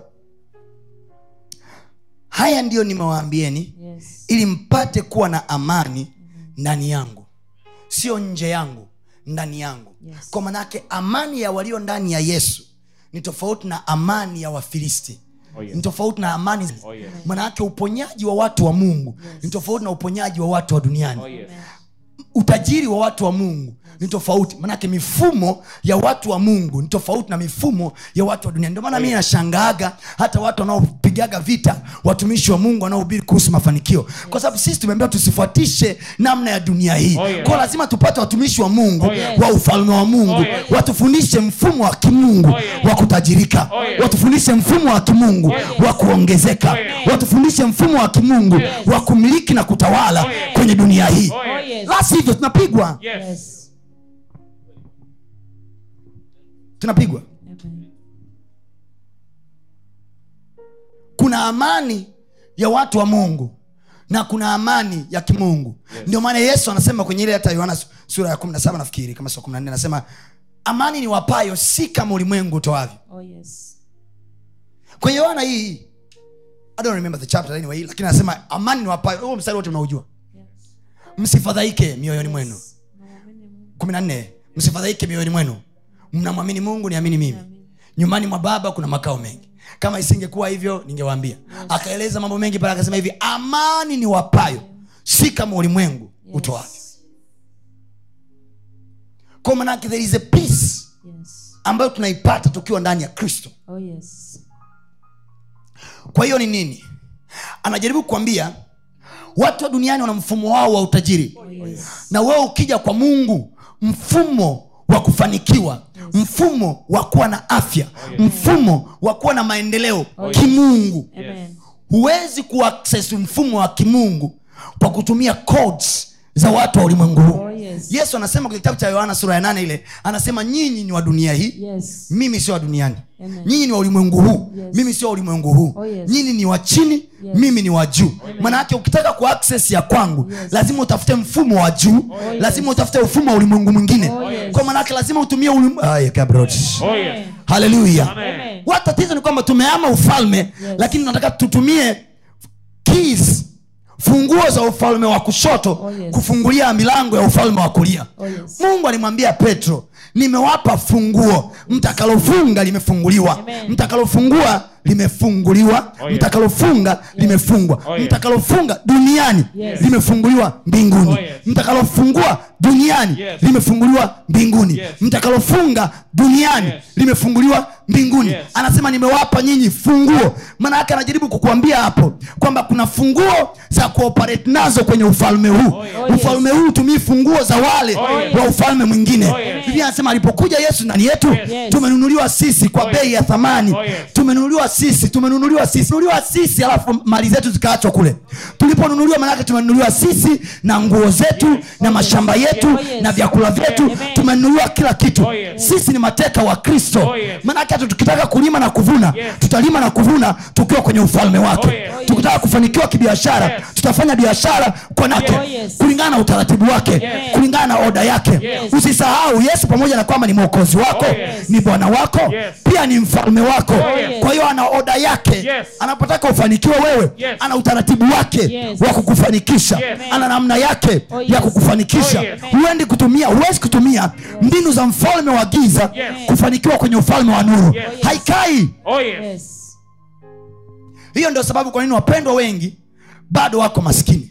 haya ndiyo nimewaambieni Yes. ili mpate kuwa na amani ndani yangu sio nje yangu ndani yangu Yes. kwa manake amani ya walio ndani ya yesu ni tofauti na amani ya wafilisti Oh, yes. ni tofauti na amani Oh, yes. manake uponyaji wa watu wa mungu ni tofauti na uponyaji wa watu wa duniani Oh, yes. utajiri wa watu wa mungu ni tofauti manake mifumo ya watu wa mungu ni tofauti na mifumo ya watu wa dunia ndio maana mii nashangaaga hata watu wanaopigaga vita watumishi wa mungu wanaohubiri kuhusu mafanikio kwa sababu sisi tumeambiwa tusifuatishe namna ya dunia hii Oh, yes. kwao lazima tupate watumishi wa mungu Oh, yes. wa ufalme wa mungu Oh, yes. watufundishe mfumo wa kimungu Oh, yes. wa kutajirika Oh, yes. watufundishe mfumo wa kimungu wa kuongezeka Oh, yes. watufundishe mfumo wa kimungu wa kumiliki na kutawala Oh, yes. kwenye dunia hii Oh, Oh, yes. yes. la sivyo tunapigwa Yes. Yes. tunapigwa Amen. kuna amani ya watu wa mungu na kuna amani ya kimungu yes. ndio maana yesu anasema kwenye ile hata yohana su- sura ya 17 nafikiri kama sio 14 anasema amani ni wapayo si kama ulimwengu utoavyo Oh, yes. kwenye yohana hii i don't remember the chapter anyway lakini anasema amani ni wapayo huo mstari wote mnaujua Yes. msifadhaike mioyoni mwenu Namwamini Mungu. kumi na nne msifadhaike mioyoni mwenu mnamwamini mungu niamini mimi Amen. nyumbani mwa baba kuna makao mengi kama isingekuwa hivyo ningewaambia akaeleza mambo mengi pale akasema hivi amani ni wapayo si kama ulimwengu Yes. utoavyo kwa manake there is a peace Yes. ambayo tunaipata tukiwa ndani ya kristo Oh, yes. kwa hiyo ni nini anajaribu kukwambia watu wa duniani wana mfumo wao wa utajiri Oh, yes. na wewe ukija kwa mungu mfumo wa kufanikiwa mfumo wa kuwa na afya mfumo wa kuwa na maendeleo kimungu Amen. huwezi kuaccess mfumo wa kimungu kwa kutumia codes za watu wa ulimwengu huu Oh, yes. yesu anasema kwenye kitabu cha yohana sura ya nane ile anasema nyinyi ni wa dunia hii Yes. mimi sio wa duniani Amen. nyinyi ni wa ulimwengu huu Yes. mimi sio wa ulimwengu huu Oh, yes. nyinyi ni wa chini mimi ni wa juu maanayake ukitaka ku access ya kwangu Yes. lazima utafute mfumo wa juu yes. lazima utafute mfumo wa ulimwengu mwingine Oh, yes. kwa maanake lazima utumie ulim... Ay, kabrot. Oh, yes. Amen. haleluya Amen. wa tatizo ni kwamba tumeama ufalme lakini tunataka tutumie keys funguo za ufalme wa kushoto Oh, yes. kufungulia milango ya ufalme wa kulia Oh, yes. mungu alimwambia petro nimewapa funguo mtakalofunga limefunguliwa Amen. mtakalofungua limefunguliwa Oh, yes. mtakalofunga limefungwa Oh, yes. mtakalofunga duniani Yes. limefunguliwa mbinguni Oh, yes. mtakalofungua duniani Yes. limefunguliwa mbinguni Yes. mtakalofunga duniani Yes. limefunguliwa mbinguni Yes. anasema nimewapa nyinyi funguo maana yake anajaribu kukuambia hapo kwamba kuna funguo za kuoperate nazo kwenye ufalme huu Oh, yes. ufalme huu hutumii funguo za wale Oh, yes. wa ufalme mwingine Oh, yes. biblia anasema alipokuja yesu ndani yetu Yes. tumenunuliwa sisi kwa Oh, yes. bei ya thamani Oh, yes. tumenunuliwa sisi tumenunuliwa sisi tumenunuliwa sisi alafu mali zetu zikaachwa kule tuliponunuliwa maanake tumenunuliwa sisi na nguo zetu na mashamba yetu Oh, yes. na vyakula vyetu Amen. tumenunuliwa kila kitu Oh, yes. sisi ni mateka wa kristo Oh, yes. maanake hata tukitaka kulima na kuvuna Yes. tutalima na kuvuna tukiwa kwenye ufalme wake Oh, yes. Oh, yes. tukitaka kufanikiwa kibiashara Yes. tutafanya biashara kwa nake Oh, yes. kulingana na utaratibu wake Yes. kulingana na oda yake Yes. usisahau yesu pamoja na kwamba ni mwokozi wako Oh, yes. ni bwana wako Yes. pia ni mfalme wako yes. kwa hiyo ana oda yake Yes. anapotaka ufanikiwe wewe Yes. ana utaratibu wake Yes. wa kukufanikisha Yes. ana namna yake Oh, ya yes. kukufanikisha Oh, yes. huendi kutumia huwezi kutumia mbinu za mfalme wa giza Yes. kufanikiwa kwenye ufalme wa nuru Yes. haikai Oh, yes. Yes. hiyo ndio sababu kwa nini wapendwa wengi bado wako maskini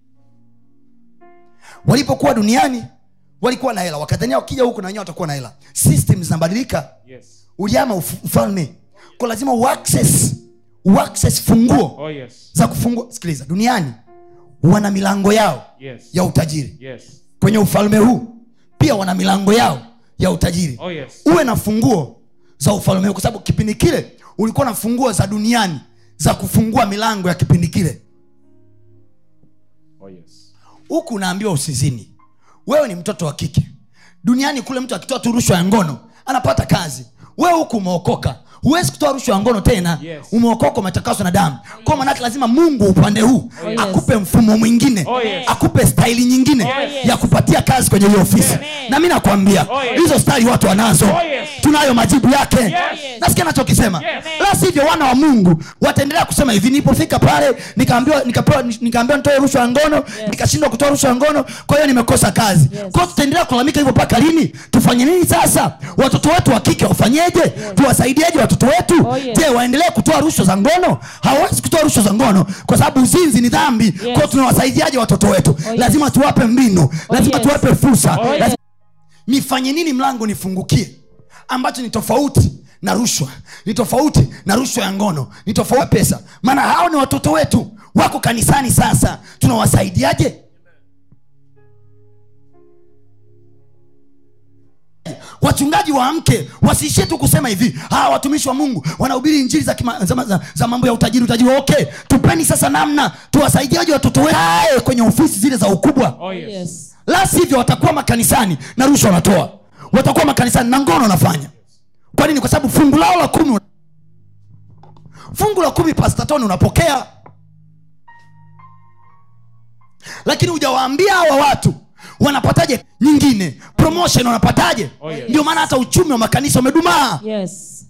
walipokuwa duniani walikuwa na hela wakadhania wakija huku na wenyewe watakuwa na hela system zinabadilika Yes. uliama uf- ufalme kwa lazima uaccess uaccess funguo Oh, yes. za kufungua sikiliza duniani wana milango yao Yes. ya utajiri Yes. kwenye ufalme huu pia wana milango yao ya utajiri Oh, yes. uwe na funguo za ufalme huu kwa sababu kipindi kile ulikuwa na funguo za duniani za kufungua milango ya kipindi kile Oh, yes. huku unaambiwa usizini wewe ni mtoto wa kike duniani kule mtu akitoa tu rushwa ya ngono anapata kazi wewe huku umeokoka huwezi kutoa rushwa ya ngono tena Yes. umeokoka umetakaswa na damu kwa manake lazima mungu upande huu yes. akupe mfumo mwingine Oh, yes. akupe staili nyingine yes. ya kupatia kazi kwenye hiyo ofisi Amen. na mi nakwambia Oh, yes. hizo staili watu wanazo yes. tunayo majibu yake Yes. nasikia nachokisema Yes. la sivyo wana wa mungu wataendelea kusema hivi nilipofika pale nikaambiwa nikapewa nikaambiwa nitoe rushwa ya ngono nikashindwa kutoa rushwa ya ngono kwa hiyo nimekosa kazi Yes. kwao tutaendelea kulalamika hivyo mpaka lini tufanye nini sasa watoto wetu wa kike wafanyeje tuwasaidieje watoto wetu Oh, yes. je waendelee kutoa rushwa za ngono hawawezi kutoa rushwa za ngono kwa sababu uzinzi ni dhambi yes. kwao tunawasaidiaje watoto wetu yes. lazima tuwape mbinu lazima yes. tuwape fursa Oh, yes. lazima nifanye nini mlango nifungukie ambacho ni tofauti na rushwa ni tofauti na rushwa ya ngono ni tofauti na pesa maana hao ni watoto wetu wako kanisani sasa tunawasaidiaje wachungaji waamke wasiishie tu kusema hivi hawa watumishi wa mungu wanahubiri injili za, kima, za, za, za mambo ya utajiri utajiri okay tupeni sasa namna tuwasaidiaje watoto wetu Aye, kwenye ofisi zile za ukubwa Oh, yes. Yes. la sivyo watakuwa makanisani na rushwa wanatoa watakuwa makanisani na ngono wanafanya kwa nini kwa sababu fungu lao la kumi fungu la kumi pastatoni unapokea lakini hujawaambia hawa watu wanapataje nyingine promotion wanapataje Oh, yes. ndio maana hata uchumi wa makanisa umedumaa Yes.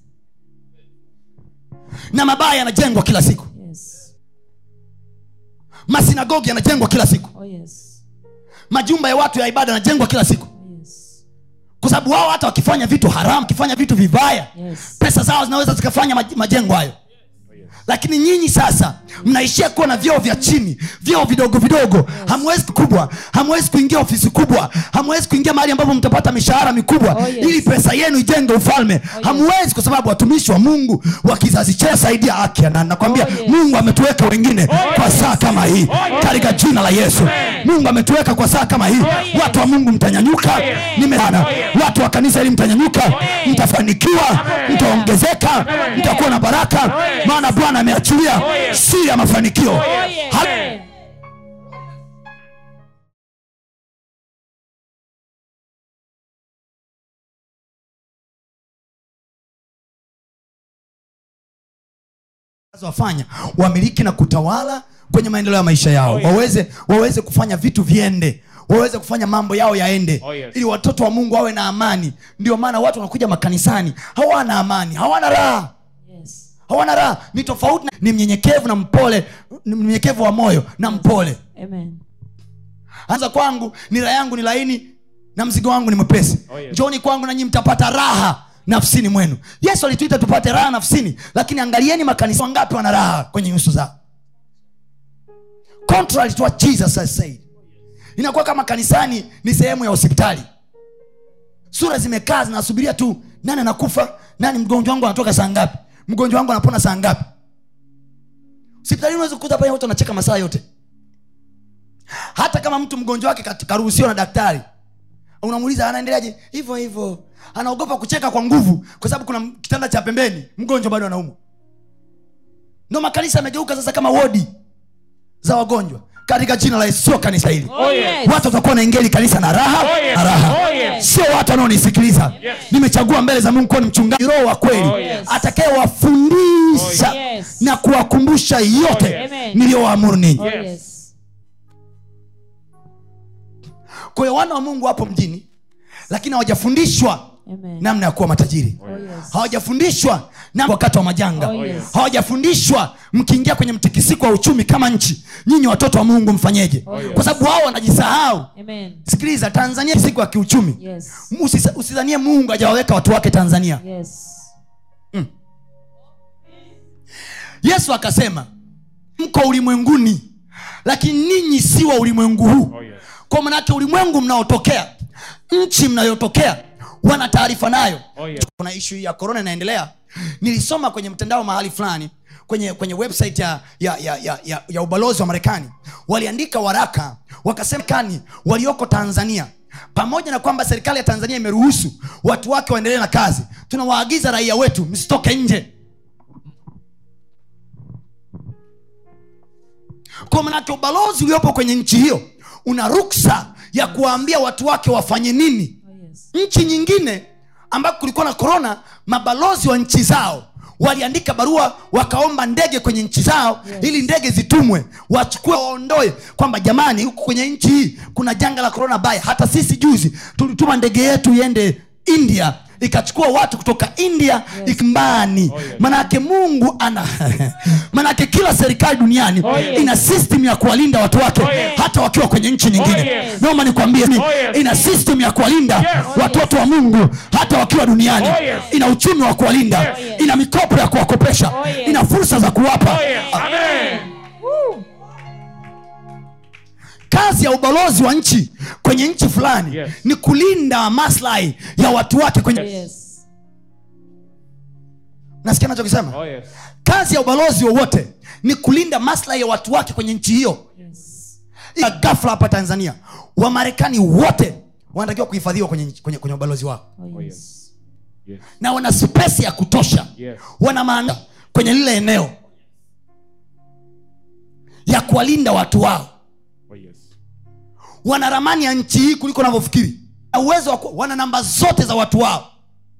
na mabaya yanajengwa kila siku Yes. masinagogi yanajengwa kila siku Oh, yes. majumba ya watu ya ibada yanajengwa kila siku Yes. kwa sababu wao hata wakifanya vitu haramu wakifanya vitu vibaya Yes. pesa zao zinaweza zikafanya maj- majengo hayo lakini nyinyi sasa mnaishia kuwa na vyoo vya chini vyoo vidogo vidogo hamwezi kubwa hamwezi kuingia ofisi kubwa hamwezi kuingia mahali ambapo mtapata mishahara mikubwa Oh, yes. ili pesa yenu ijenge ufalme hamwezi kwa sababu watumishi wa mungu wa kizazi cha saidia akia na nakwambia Oh, yes. mungu ametuweka wengine kwa saa kama hii katika jina la yesu mungu ametuweka kwa saa kama hii watu wa mungu mtanyanyuka nimeana watu wa kanisa hili mtanyanyuka mtafanikiwa mtaongezeka mtakuwa na baraka maana bwana ameachilia siri ya mafanikio Oh, yes. Ha- wafanya wamiliki na kutawala kwenye maendeleo ya maisha yao Oh, yes. waweze waweze kufanya vitu viende waweze kufanya mambo yao yaende Oh, yes. ili watoto wa mungu wawe na amani ndio maana watu wanakuja makanisani hawana amani hawana raha Yes. hawana raha ni tofauti na- ni mnyenyekevu na mpole ni mnyenyekevu wa moyo na mpole Amen. anza kwangu nira yangu ni laini na mzigo wangu ni mwepesi Oh, yes. njoni kwangu nanyi mtapata raha nafsini mwenu yesu alituita tupate raha nafsini lakini angalieni makanisa wangapi wana raha kwenye nyuso zao contrary to what jesus has said inakuwa kama kanisani ni sehemu ya hospitali sura zimekaa zinasubiria tu nani anakufa nani mgonjwa wangu anatoka saa ngapi mgonjwa wangu anapona saa ngapi hospitalini unaweza kukuta pale watu wanacheka masaa yote hata kama mtu mgonjwa wake kat- karuhusiwa na daktari unamuuliza anaendeleaje hivyo hivyo anaogopa kucheka kwa nguvu kwa sababu kuna m- kitanda cha pembeni mgonjwa bado anaumwa ndo makanisa yamegeuka sasa kama wodi za wagonjwa katika jina la yesu sio kanisa hili Oh, yes. watu watakuwa naingeli kanisa na raha Oh, yes. na raha Oh, yes. sio watu wanaonisikiliza Yes. nimechagua mbele za mungu kuwa ni mchungaji roho wa kweli Oh, yes. atakayewafundisha Oh, yes. na kuwakumbusha yote Oh, yes. Amen. niliyowaamuru ninyi Oh, Yes. yes. kwa hiyo wana wa mungu wapo mjini lakini hawajafundishwa Amen. namna ya kuwa matajiri Oh, yes. hawajafundishwa na wakati wa majanga Oh, yes. hawajafundishwa mkiingia kwenye mtikisiko wa uchumi kama nchi nyinyi watoto wa mungu mfanyeje Oh, yes. kwa sababu wao wanajisahau Amen. sikiliza tanzania ni siku ya kiuchumi Yes. Usisa- usidhanie mungu hajawaweka watu wake tanzania Yes. yesu akasema mko ulimwenguni lakini ninyi si wa ulimwengu huu Oh, yes. kwa manake ulimwengu mnaotokea nchi mnayotokea wana taarifa nayo Oh, yes. kuna ishu hii ya korona inaendelea nilisoma kwenye mtandao mahali fulani kwenye kwenye website ya, ya, ya, ya, ya, ya ubalozi wa marekani waliandika waraka wakasema kani walioko tanzania pamoja na kwamba serikali ya tanzania imeruhusu watu wake waendelee na kazi tunawaagiza raia wetu msitoke nje kwa manake ubalozi uliopo kwenye nchi hiyo una ruksa ya kuwaambia watu wake wafanye nini Oh, yes. nchi nyingine ambako kulikuwa na korona mabalozi wa nchi zao waliandika barua wakaomba ndege kwenye nchi zao yes. ili ndege zitumwe wachukue waondoe kwamba jamani huku kwenye nchi hii kuna janga la korona baya hata sisi juzi tulituma ndege yetu iende india ikachukua watu kutoka india yes. ikmbani Oh, yes. manake mungu ana manake kila serikali duniani Oh, yes. ina system ya kuwalinda watu wake Oh, yes. hata wakiwa kwenye nchi nyingine Oh, yes. naomba nikwambie ni Oh, yes. ina system ya kuwalinda Yes. watoto wa mungu hata wakiwa duniani Oh, yes. ina uchumi wa kuwalinda Yes. ina mikopo ya kuwakopesha Oh, yes. ina fursa za kuwapa Oh, yes. Amen. Woo. kazi ya ubalozi wa nchi kwenye nchi fulani Yes. ni kulinda maslahi ya watu wake kwenye Yes. nasikia nachokisema Oh, yes. kazi ya ubalozi wowote ni kulinda maslahi ya watu wake kwenye nchi hiyo Yes. ya gafla hapa tanzania wamarekani wote wanatakiwa kuhifadhiwa kwenye, kwenye, kwenye ubalozi wao Oh, Oh, yes. yes. Yes. na wana spesi ya kutosha Yes. wana maana kwenye lile eneo ya kuwalinda watu wao Oh, yes. wana ramani ya nchi hii kuliko unavyofikiri na uwezo wa ku- wana namba zote za watu wao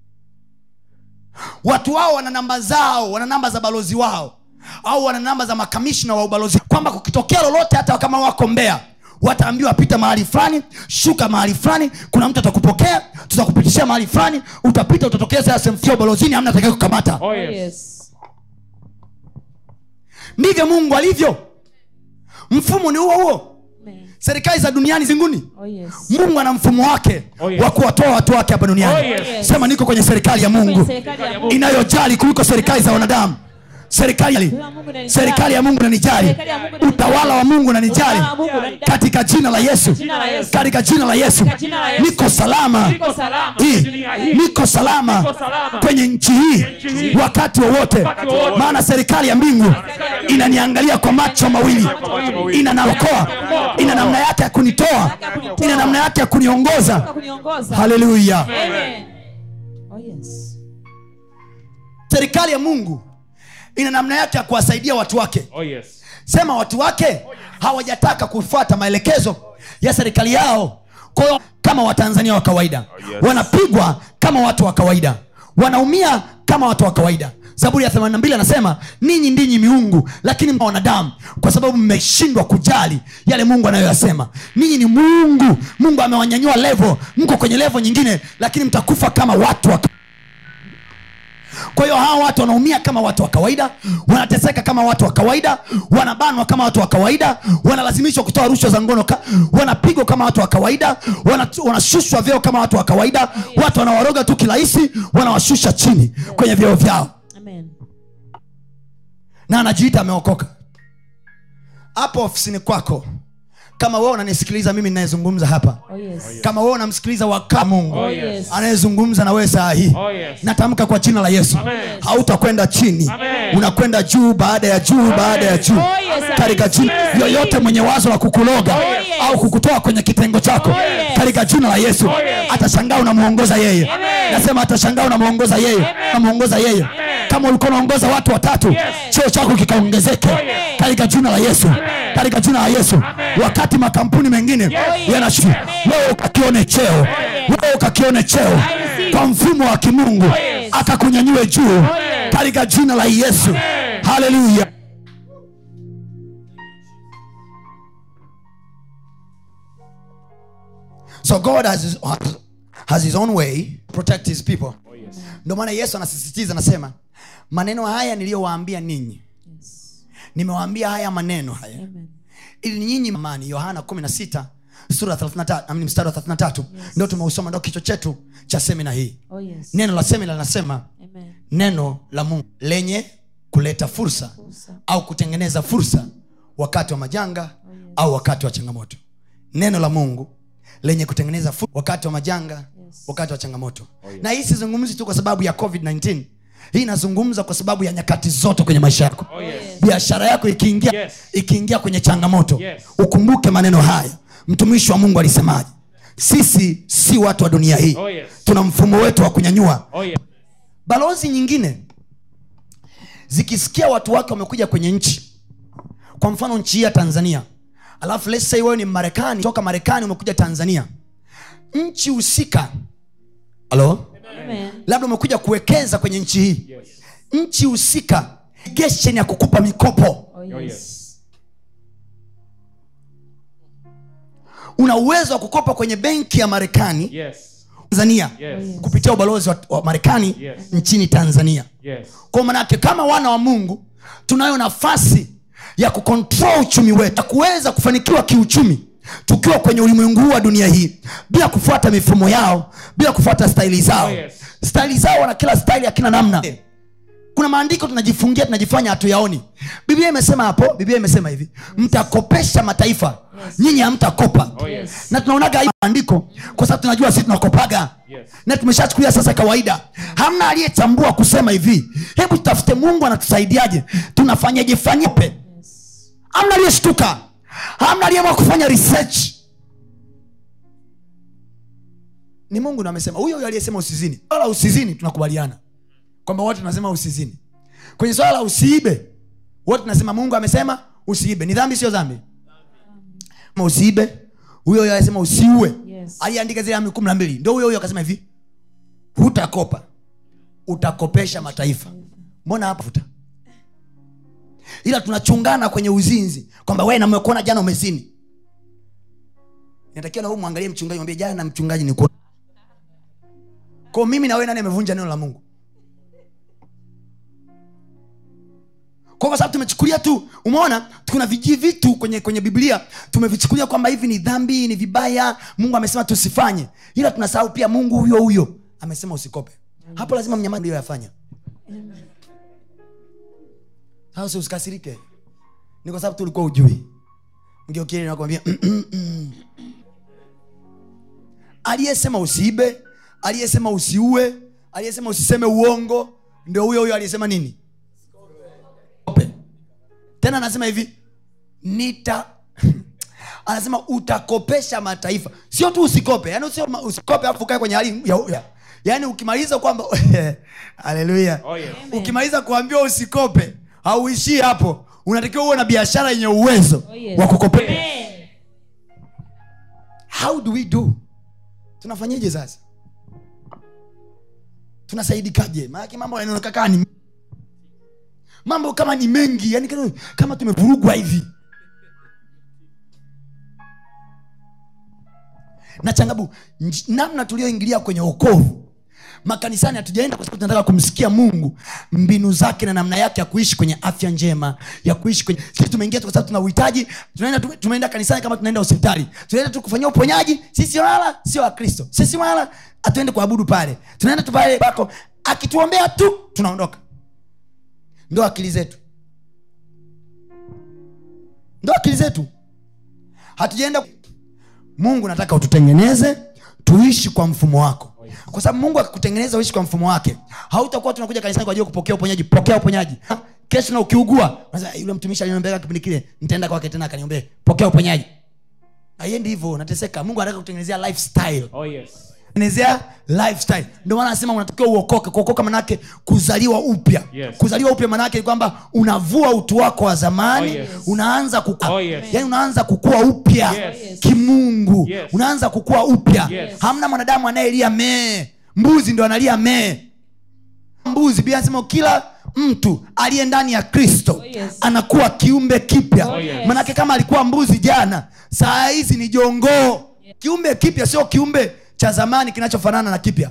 watu wao wana namba zao wana namba za balozi wao au wana namba za makamishna wa ubalozi kwamba kukitokea lolote hata kama wako mbea wataambiwa pita mahali fulani shuka mahali fulani kuna mtu atakupokea tutakupitishia mahali fulani utapita utatokea sasa sehemu fulani ubalozini hamna atakaye kukamata Oh, Oh, yes. yes. ndivyo mungu alivyo mfumo ni huo huo Amen. serikali za duniani zinguni Oh, yes. mungu ana mfumo wake Oh, yes. wa kuwatoa watu wake hapa duniani Oh, yes. sema niko kwenye serikali ya mungu Kwenye serikali ya Mungu. inayojali kuliko serikali za wanadamu serikali Serikali ya Mungu inanijali. serikali ya mungu nanijali Serikali ya Mungu inanijali. utawala wa mungu nanijali Utawala wa Mungu unanijali. katika jina la yesu Jina la Yesu. katika jina la yesu Katika jina la Yesu. niko salama Niko salama hii kwenye dunia hii. niko salama Niko salama. kwenye nchi hii nchi hii. wakati wowote Wakati wowote. maana serikali ya mbingu inaniangalia kwa macho mawili Kwa macho mawili. inanaokoa ina namna yake ya kunitoa ina namna yake ya kuniongoza Kwa kuniongoza. haleluya Amen. Oh, yes. serikali ya mungu ina namna yake ya kuwasaidia watu wake Oh, yes. sema watu wake hawajataka kufuata maelekezo ya serikali yao kwa hiyo kama watanzania wa kawaida yes. wanapigwa kama watu wa kawaida wanaumia kama watu wa kawaida zaburi ya 82 anasema ninyi ndinyi miungu lakini mna wanadamu kwa sababu mmeshindwa kujali yale mungu anayoyasema ninyi ni mungu mungu amewanyanyua levo mko kwenye levo nyingine lakini mtakufa kama watu wa kwa hiyo hawa watu wanaumia kama watu wa kawaida wanateseka kama watu wa kawaida wanabanwa kama watu wa kawaida wanalazimishwa kutoa rushwa za ngono ka, wanapigwa kama watu wa kawaida wana- wanashushwa vyeo kama watu wa kawaida watu wanawaroga tu kirahisi wanawashusha chini kwenye vyeo vyao Amen. na anajiita ameokoka hapo ofisini kwako kama wewe unanisikiliza mimi ninayezungumza hapa Oh, yes. kama wewe unamsikiliza waka mungu Oh, yes. anayezungumza na wewe saa hii Oh, yes. natamka kwa jina la yesu Amen. hautakwenda chini Amen. unakwenda juu baada ya juu baada ya juu Oh, yes. katika jina Amen. yoyote mwenye wazo la kukuloga yes. au kukutoa kwenye kitengo chako yes. katika jina la yesu yes. atashangaa unamwongoza yeye Amen. nasema atashangaa unamwongoza yeye unamwongoza yeye kama ulikuwa unaongoza watu watatu cheo chako kikaongezeke yes. katika jina la yesu katika jina la yesu wakati makampuni mengine yanashu wewe ukakione cheo wewe ukakione cheo kwa mfumo wa kimungu yes. akakunyanyue juu yes. katika jina la yesu haleluya so god has his, has his own way to protect his people Oh, yes. ndio maana yesu anasisitiza anasema maneno haya niliyowaambia ninyi Yes. nimewaambia haya maneno haya Amen. ili nyinyi amani yohana 16 sura ya 33 amini mstari wa 33 ndio tumeusoma ndio kichwa chetu cha semina hii Oh, yes. neno la semina linasema Amen. neno la mungu lenye kuleta fursa Fursa. au kutengeneza fursa wakati wa majanga au wakati wa changamoto neno la mungu lenye kutengeneza fursa wakati wa majanga Yes. wakati wa changamoto na hii sizungumzi tu kwa sababu ya covid-19 hii inazungumza kwa sababu ya nyakati zote kwenye maisha yako Oh, yes. biashara yako ikiingia Yes. ikiingia kwenye changamoto Yes. ukumbuke maneno haya mtumishi wa mungu alisemaje sisi si watu wa dunia hii Oh, yes. tuna mfumo wetu wa kunyanyua Oh, yes. balozi nyingine zikisikia watu wake wamekuja kwenye nchi kwa mfano nchi hii ya tanzania alafu let's say wewe ni marekani toka marekani umekuja tanzania nchi husika halo Amen. labda umekuja kuwekeza kwenye nchi hii Yes. nchi husika geshen ya kukupa mikopo Oh, yes. yes. una uwezo wa kukopa kwenye benki ya marekani Yes. tanzania Yes. kupitia ubalozi wa, wa marekani Yes. nchini tanzania Yes. kwa manake kama wana wa mungu tunayo nafasi ya kukontrol uchumi wetu na kuweza kufanikiwa kiuchumi tukiwa kwenye ulimwengu huu wa dunia hii bila kufuata mifumo yao bila kufuata staili zao Oh, yes. staili zao wana kila staili ya kila namna kuna maandiko tunajifungia tunajifanya hatuyaoni biblia imesema hapo biblia imesema hivi mtakopesha mataifa nyinyi hamtakopa Oh, yes. na tunaonaga hii maandiko kwa sababu tunajua sisi tunakopaga Yes. na tumeshachukulia sasa kawaida hamna aliyechambua kusema hivi hebu tutafute mungu anatusaidiaje tunafanyaje fanyepe hamna aliyeshtuka hamna aliyeamua kufanya research ni mungu ndo amesema huyo huyo aliyesema usizini swala la usizini tunakubaliana kwamba wote tunasema usizini kwenye swala la usiibe wote tunasema mungu amesema usiibe ni dhambi sio dhambi Kama usiibe huyo huyo alisema usiue Yes. aliyeandika zile amri kumi na mbili ndo huyo huyo akasema hivi hutakopa utakopesha mataifa mbona hapa futa ila tunachungana kwenye uzinzi kwamba we namekuona jana umezini inatakiwa na huyu mwangalie mchungaji mwambie jana mchungaji ni kuona kwao mimi na wewe nani amevunja neno la mungu kwa kwa sababu tumechukulia tu umeona kuna viji vitu kwenye kwenye biblia tumevichukulia kwamba hivi ni dhambi ni vibaya mungu amesema tusifanye ila tunasahau pia mungu huyo huyo amesema usikope hapo lazima mnyama ndio yafanya sasa usikasirike ni kwa sababu tulikuwa ujui mgeukili nakwambia aliyesema usiibe aliyesema usiue aliyesema usiseme uongo ndio huyo huyo aliyesema nini Kope. tena anasema hivi nita anasema utakopesha mataifa sio tu usikope yani sio ma- usikope alafu ukae kwenye hali ya, ya. yani ukimaliza kwamba haleluya Oh, yes. ukimaliza kuambiwa usikope hauishii hapo unatakiwa uwe na biashara yenye uwezo Oh, yes. wa kukopea Amen. how do we do tunafanyeje sasa tunasaidikaje maanake mambo yanaoneka kaa ni mambo kama ni mengi yani kama- kama tumevurugwa hivi na changabu nj- namna tulioingilia kwenye okovu makanisani hatujaenda kwa sababu tunataka kumsikia mungu mbinu zake na namna yake ya kuishi kwenye afya njema ya kuishi kwenye sisi tumeingia tu kwa sababu tuna uhitaji tunaenda tu- tumeenda kanisani kama tunaenda hospitali tunaenda tu kufanyia uponyaji sisi wala sio wakristo sisi wala hatuende kuabudu pale tunaenda tu pale pako akituombea tu tunaondoka ndo akili zetu ndo akili zetu hatujaenda mungu nataka ututengeneze tuishi kwa mfumo wako kwa sababu mungu akikutengeneza uishi kwa mfumo wake hautakuwa tunakuja kanisani kwa ajili ya kupokea uponyaji pokea uponyaji Ha? kesho na ukiugua unasema, yule mtumishi aliniombea kipindi kile nitaenda kwake tena akaniombea pokea uponyaji aiendi hivyo nateseka mungu anataka kutengenezea lifestyle Oh, yes. tengenezea lifestyle ndio maana anasema unatakiwa uokoke kuokoka manake kuzaliwa upya Yes. kuzaliwa upya manake ni kwamba unavua utu wako wa zamani Oh, yes. unaanza kukua Oh, yes. yani unaanza kukua upya Yes. kimungu Yes. unaanza kukua upya Yes. hamna mwanadamu anayelia mee mbuzi ndo analia mee mbuzi bia anasema kila mtu aliye ndani ya kristo Oh, yes. anakuwa kiumbe kipya Oh, yes. manake kama alikuwa mbuzi jana saa hizi ni jongoo kiumbe kipya sio kiumbe cha zamani kinachofanana na kipya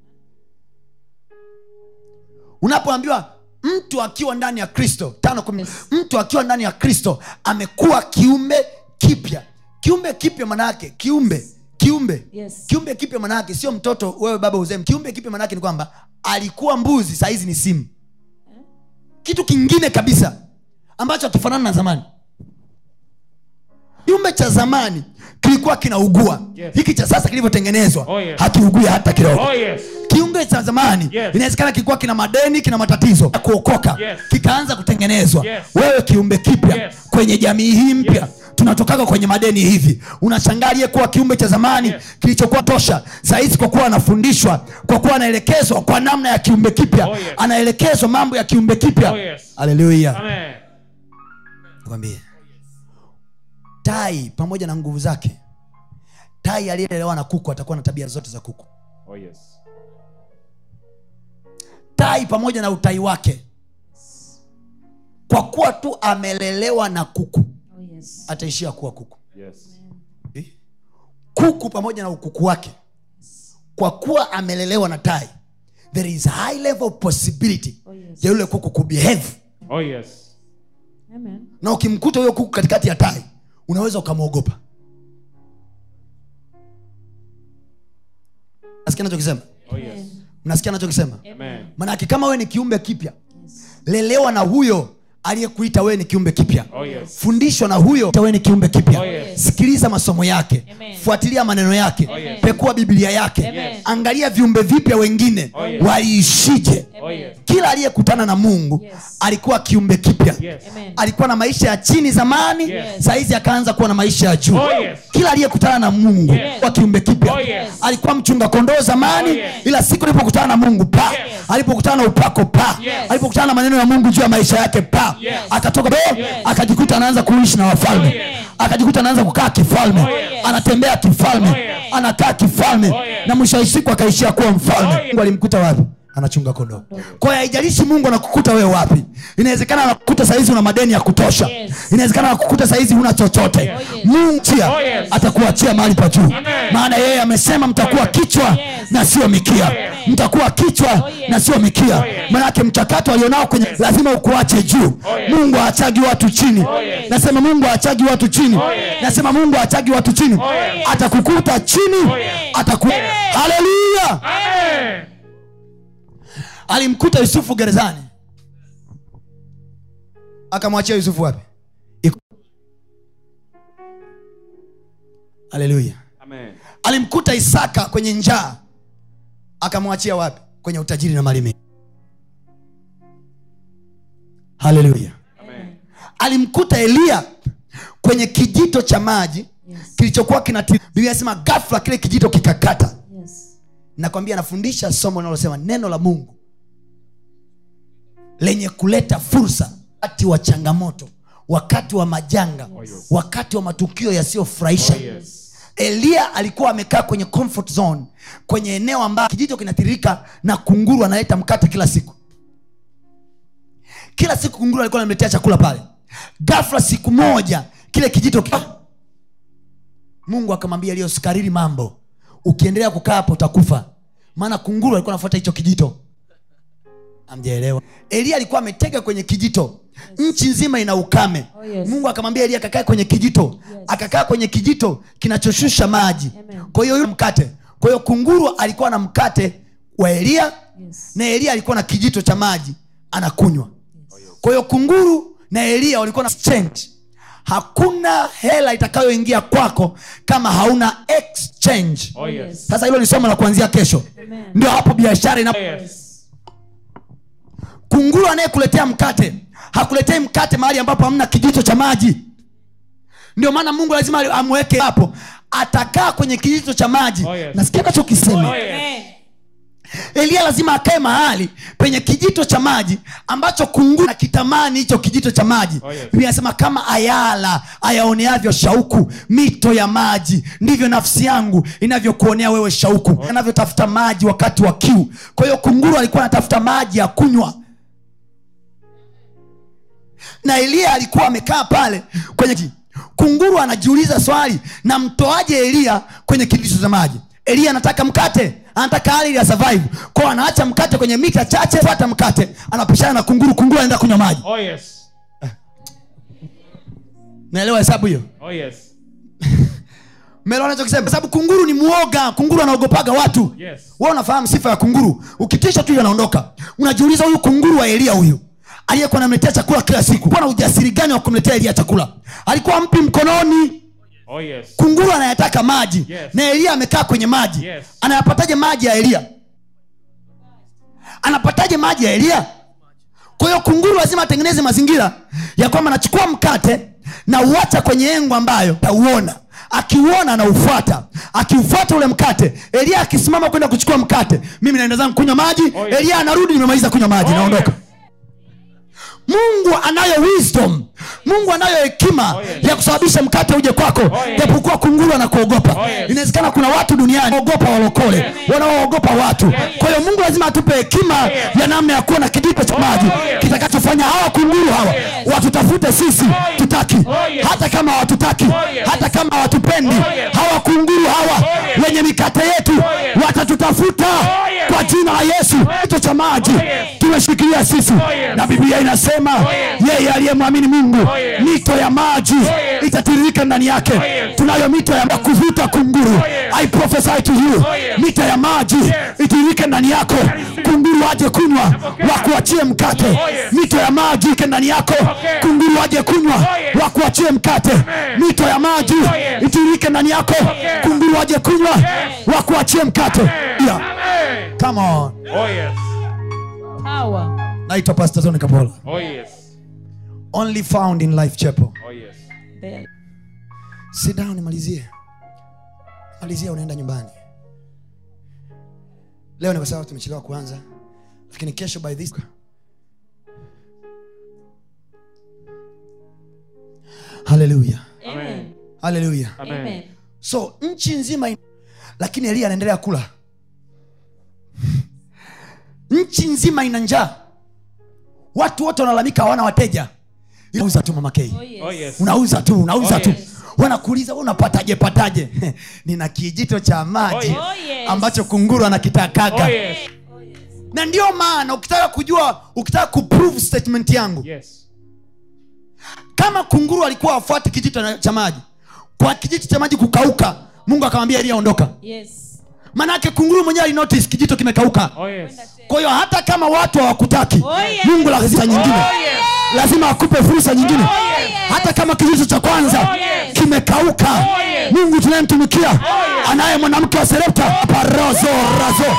unapoambiwa mtu akiwa ndani ya kristo tano kumi Yes. mtu akiwa ndani ya kristo amekuwa kiumbe kipya kiumbe kipya manaake kiumbe kiumbe Yes. kiumbe kipya manaake sio mtoto wewe baba uzee kiumbe kipya manaake ni kwamba alikuwa mbuzi sahizi ni simu kitu kingine kabisa ambacho hakifanani na zamani kiumbe cha zamani kilikuwa kinaugua Yes. hiki cha sasa kilivyotengenezwa Oh, yes. hakiugui hata kidogo Oh, yes. kiunge cha zamani Yes. inawezekana kilikuwa kina madeni kina matatizo ya kuokoka Yes. kikaanza kutengenezwa Yes. wewe kiumbe kipya Yes. kwenye jamii hii mpya Yes. tunatokaga kwenye madeni hivi unashangaa aliyekuwa kiumbe cha zamani Yes. kilichokuwa tosha sahizi kwa kuwa anafundishwa kwa kuwa anaelekezwa kwa namna ya kiumbe kipya Oh, yes. anaelekezwa mambo ya kiumbe kipya Oh, yes. haleluya Amen. nikwambie tai pamoja na nguvu zake tai aliyelelewa na kuku atakuwa na tabia zote za kuku Oh, yes. tai tai pamoja na utai wake kwa kuwa tu amelelewa na kuku Oh, yes. ataishia kuwa kuku Yes. kuku pamoja na ukuku wake kwa kuwa amelelewa na tai there is high level possibility Oh, yes. ya yule kuku kubehave Oh, yes. Amen. na ukimkuta huyo kuku katikati ya tai unaweza ukamwogopa nasikia nachokisema Oh, yes. mnasikia nachokisema Amen. manake kama wewe ni kiumbe kipya Yes. lelewa na huyo aliyekuita wewe ni kiumbe kipya Oh, yes. fundishwa na huyo wewe ni kiumbe kipya Oh, yes. sikiliza masomo yake Amen. fuatilia maneno yake yes. pekua biblia yake Amen. angalia viumbe vipya wengine Oh, yes. waliishije Oh, yes. kila aliyekutana na mungu Yes. alikuwa kiumbe kipya Yes. Amen. alikuwa na maisha ya chini zamani Yes. sahizi akaanza kuwa na maisha ya juu Oh, yes. kila aliyekutana na mungu Yes. kwa kiumbe kipya Oh, yes. alikuwa mchunga kondoo zamani Oh, yes. ila siku alipokutana na mungu pa Yes. alipokutana na upako pa Yes. alipokutana na maneno ya mungu juu ya maisha yake pa Yes. akatoka yes. Yes. akajikuta anaanza kuishi na wafalme Oh, yes. akajikuta anaanza kukaa kifalme Oh, yes. anatembea kifalme Oh, yes. anakaa kifalme Oh, yes. na mwisho wa siku akaishia kuwa mfalme Oh, yes. mungu alimkuta wapi anachunga kondoo kwa hiyo haijalishi mungu anakukuta wewe wapi inawezekana anakukuta sahizi una madeni ya kutosha Yes. inawezekana anakukuta sahizi huna chochote Yes. Oh, yes. mungu chia Oh, yes. atakuachia mahali pa juu Amen. maana yeye amesema mtakuwa Oh, yes. kichwa Yes. na sio mikia yes. mtakuwa kichwa Oh, yes. na sio mikia Oh, yes. manake mchakato alionao kwenye lazima ukuache juu Oh, yes. mungu aachagi watu chini Oh, yes. nasema mungu aachagi watu chini Oh, yes. nasema mungu aachagi watu chini Oh, yes. atakukuta chini Oh, yes. ataku haleluya Amen. alimkuta yusufu gerezani akamwachia yusufu wapi Iko- haleluya Amen. alimkuta isaka kwenye njaa akamwachia wapi kwenye utajiri na mali mengi haleluya Amen. alimkuta eliya kwenye kijito cha maji Yes. kilichokuwa kinati biblia inasema gafla kile kijito kikakata Yes. nakwambia anafundisha somo linalosema neno la mungu lenye kuleta fursa wakati wa changamoto wakati wa majanga Yes. wakati wa matukio yasiyofurahisha Oh, yes. eliya alikuwa amekaa kwenye comfort zone kwenye eneo ambayo kijito kinatiririka na kunguru analeta mkate kila siku kila siku kunguru alikuwa anamletea chakula pale gafla siku moja kile kijito ki- Ah! mungu akamwambia eliya usikariri mambo ukiendelea kukaa hapo utakufa maana kunguru alikuwa anafuata hicho kijito amjaelewa eliya alikuwa ametega kwenye kijito nchi nzima ina ukame Oh, yes. mungu akamwambia eliya akakae kwenye kijito Yes. akakaa kwenye kijito kinachoshusha maji Amen. kwa hiyo yule mkate kwa hiyo kunguru alikuwa na mkate wa eliya Yes. na eliya alikuwa na kijito cha maji anakunywa kwa hiyo kunguru na eliya walikuwa na exchange hakuna hela itakayoingia kwako kama hauna exchange Oh, yes. sasa hilo ni somo la kuanzia kesho Amen. ndio hapo biashara ina Oh, yes. kunguru anayekuletea mkate hakuletei mkate mahali ambapo hamna kijito cha maji ndio maana mungu lazima amweke hapo atakaa kwenye kijito cha maji Oh, yes. nasikia nachokisema Oh, yes. Amen. eliya lazima akae mahali penye kijito cha maji ambacho kunguru na kitamani hicho kijito cha maji Oh, yes. Biblia inasema kama ayala ayaoneavyo shauku mito ya maji ndivyo nafsi yangu inavyokuonea wewe shauku anavyotafuta maji wakati wa kiu kwa hiyo kunguru alikuwa anatafuta maji ya kunywa na eliya alikuwa amekaa pale kwenye ki- kunguru anajiuliza swali na mtoaje eliya kwenye kijito cha maji eliya anataka mkate anataka hali ya survive kwao anaacha mkate kwenye mita chache fuata mkate anapishana na kunguru kunguru anaenda kunywa maji Oh, yes. naelewa hesabu hiyo Oh, yes. melewa nachokisema kwa sababu kunguru ni mwoga kunguru anaogopaga watu Yes. wewe unafahamu sifa ya kunguru ukitisha tu hiyo anaondoka unajiuliza huyu kunguru wa eliya huyu aliyekuwa anamletea chakula kila siku kuwa na ujasiri gani wa kumletea eliya chakula alikuwa mpi mkononi Oh, yes. kunguru anayataka maji Yes. na eliya amekaa kwenye maji Yes. anayapataje maji ya eliya anapataje maji ya eliya kwa hiyo kunguru lazima atengeneze mazingira ya kwamba anachukua mkate na uacha kwenye engo ambayo tauona akiuona anaufuata akiufuata ule mkate eliya akisimama kwenda kuchukua mkate mimi naenda zangu kunywa maji Oh, yes. eliya anarudi nimemaliza kunywa maji Oh, naondoka yes. mungu anayo wisdom mungu anayo hekima Oh, yes. ya kusababisha mkate uje kwako yes. japokuwa kunguru anakuogopa Oh, yes. inawezekana kuna watu duniani wanaogopa walokole wanaoogopa watu kwa hiyo mungu lazima atupe hekima ya namna ya kuwa na kijiko cha maji yes. kitakachofanya hawa kunguru hawa watutafute sisi tutaki yes. hata kama hawatutaki yes. hata kama hawatupendi yes. hawa kunguru hawa yes. wenye mikate yetu yes. watatutafuta yes. kwa jina la yesu kito cha maji yes. tumeshikilia sisi yes. na biblia inasema yes. yeye aliyemwamini mungu yes. mito ya maji yes. itatiririka ndani yake yes. tunayo mito ya kuvuta kunguru yes. i prophesy to you yes. mito ya maji Yes. itiririke ndani yako kunguru waje kunywa Napokea. wakuachie mkate yes. mito ya maji ike ndani yako Napokea. kunguru waje kunywa yes. wakuachie mkate mito ya maji yes. itiririke ndani yako Napokea. kunguru waje kunywa wakuachie mkate yeah. Amen. Come on. Oh yes. Power. naitwa pastor Tony kapola Oh yes. only found in life chapel Oh yes. There. sit down nimalizie malizia unaenda nyumbani leo ni kwa sababu tumechelewa kuanza lakini kesho by this haleluya Amen. haleluya Amen. Amen. so nchi nzima in... lakini elia anaendelea kula nchi nzima ina njaa watu wote wanalalamika hawana wateja unauza tu mama Kay. Oh yes. Oh yes. unauza tu unauza Oh, tu yes. wanakuuliza "Wewe unapataje pataje nina kijito cha maji Oh, yes. Oh, yes. ambacho kunguru anakitakaga Oh yes. na ndio maana ukitaka kujua ukitaka kuprove statement yangu Yes. kama kunguru alikuwa afuati kijito na- cha maji kwa kijito cha maji kukauka mungu akamwambia elia ondoka Yes. manake kunguru mwenyewe alinotice kijito kimekauka Oh yes. kwa hiyo hata kama watu hawakutaki Oh, yes. mungu lazima nyingine Oh yes. lazima akupe fursa nyingine yes. hata kama kijito cha kwanza Oh, yes. kimekauka Oh, yes. mungu tunayemtumikia anaye mwanamke wa serepta parozo razo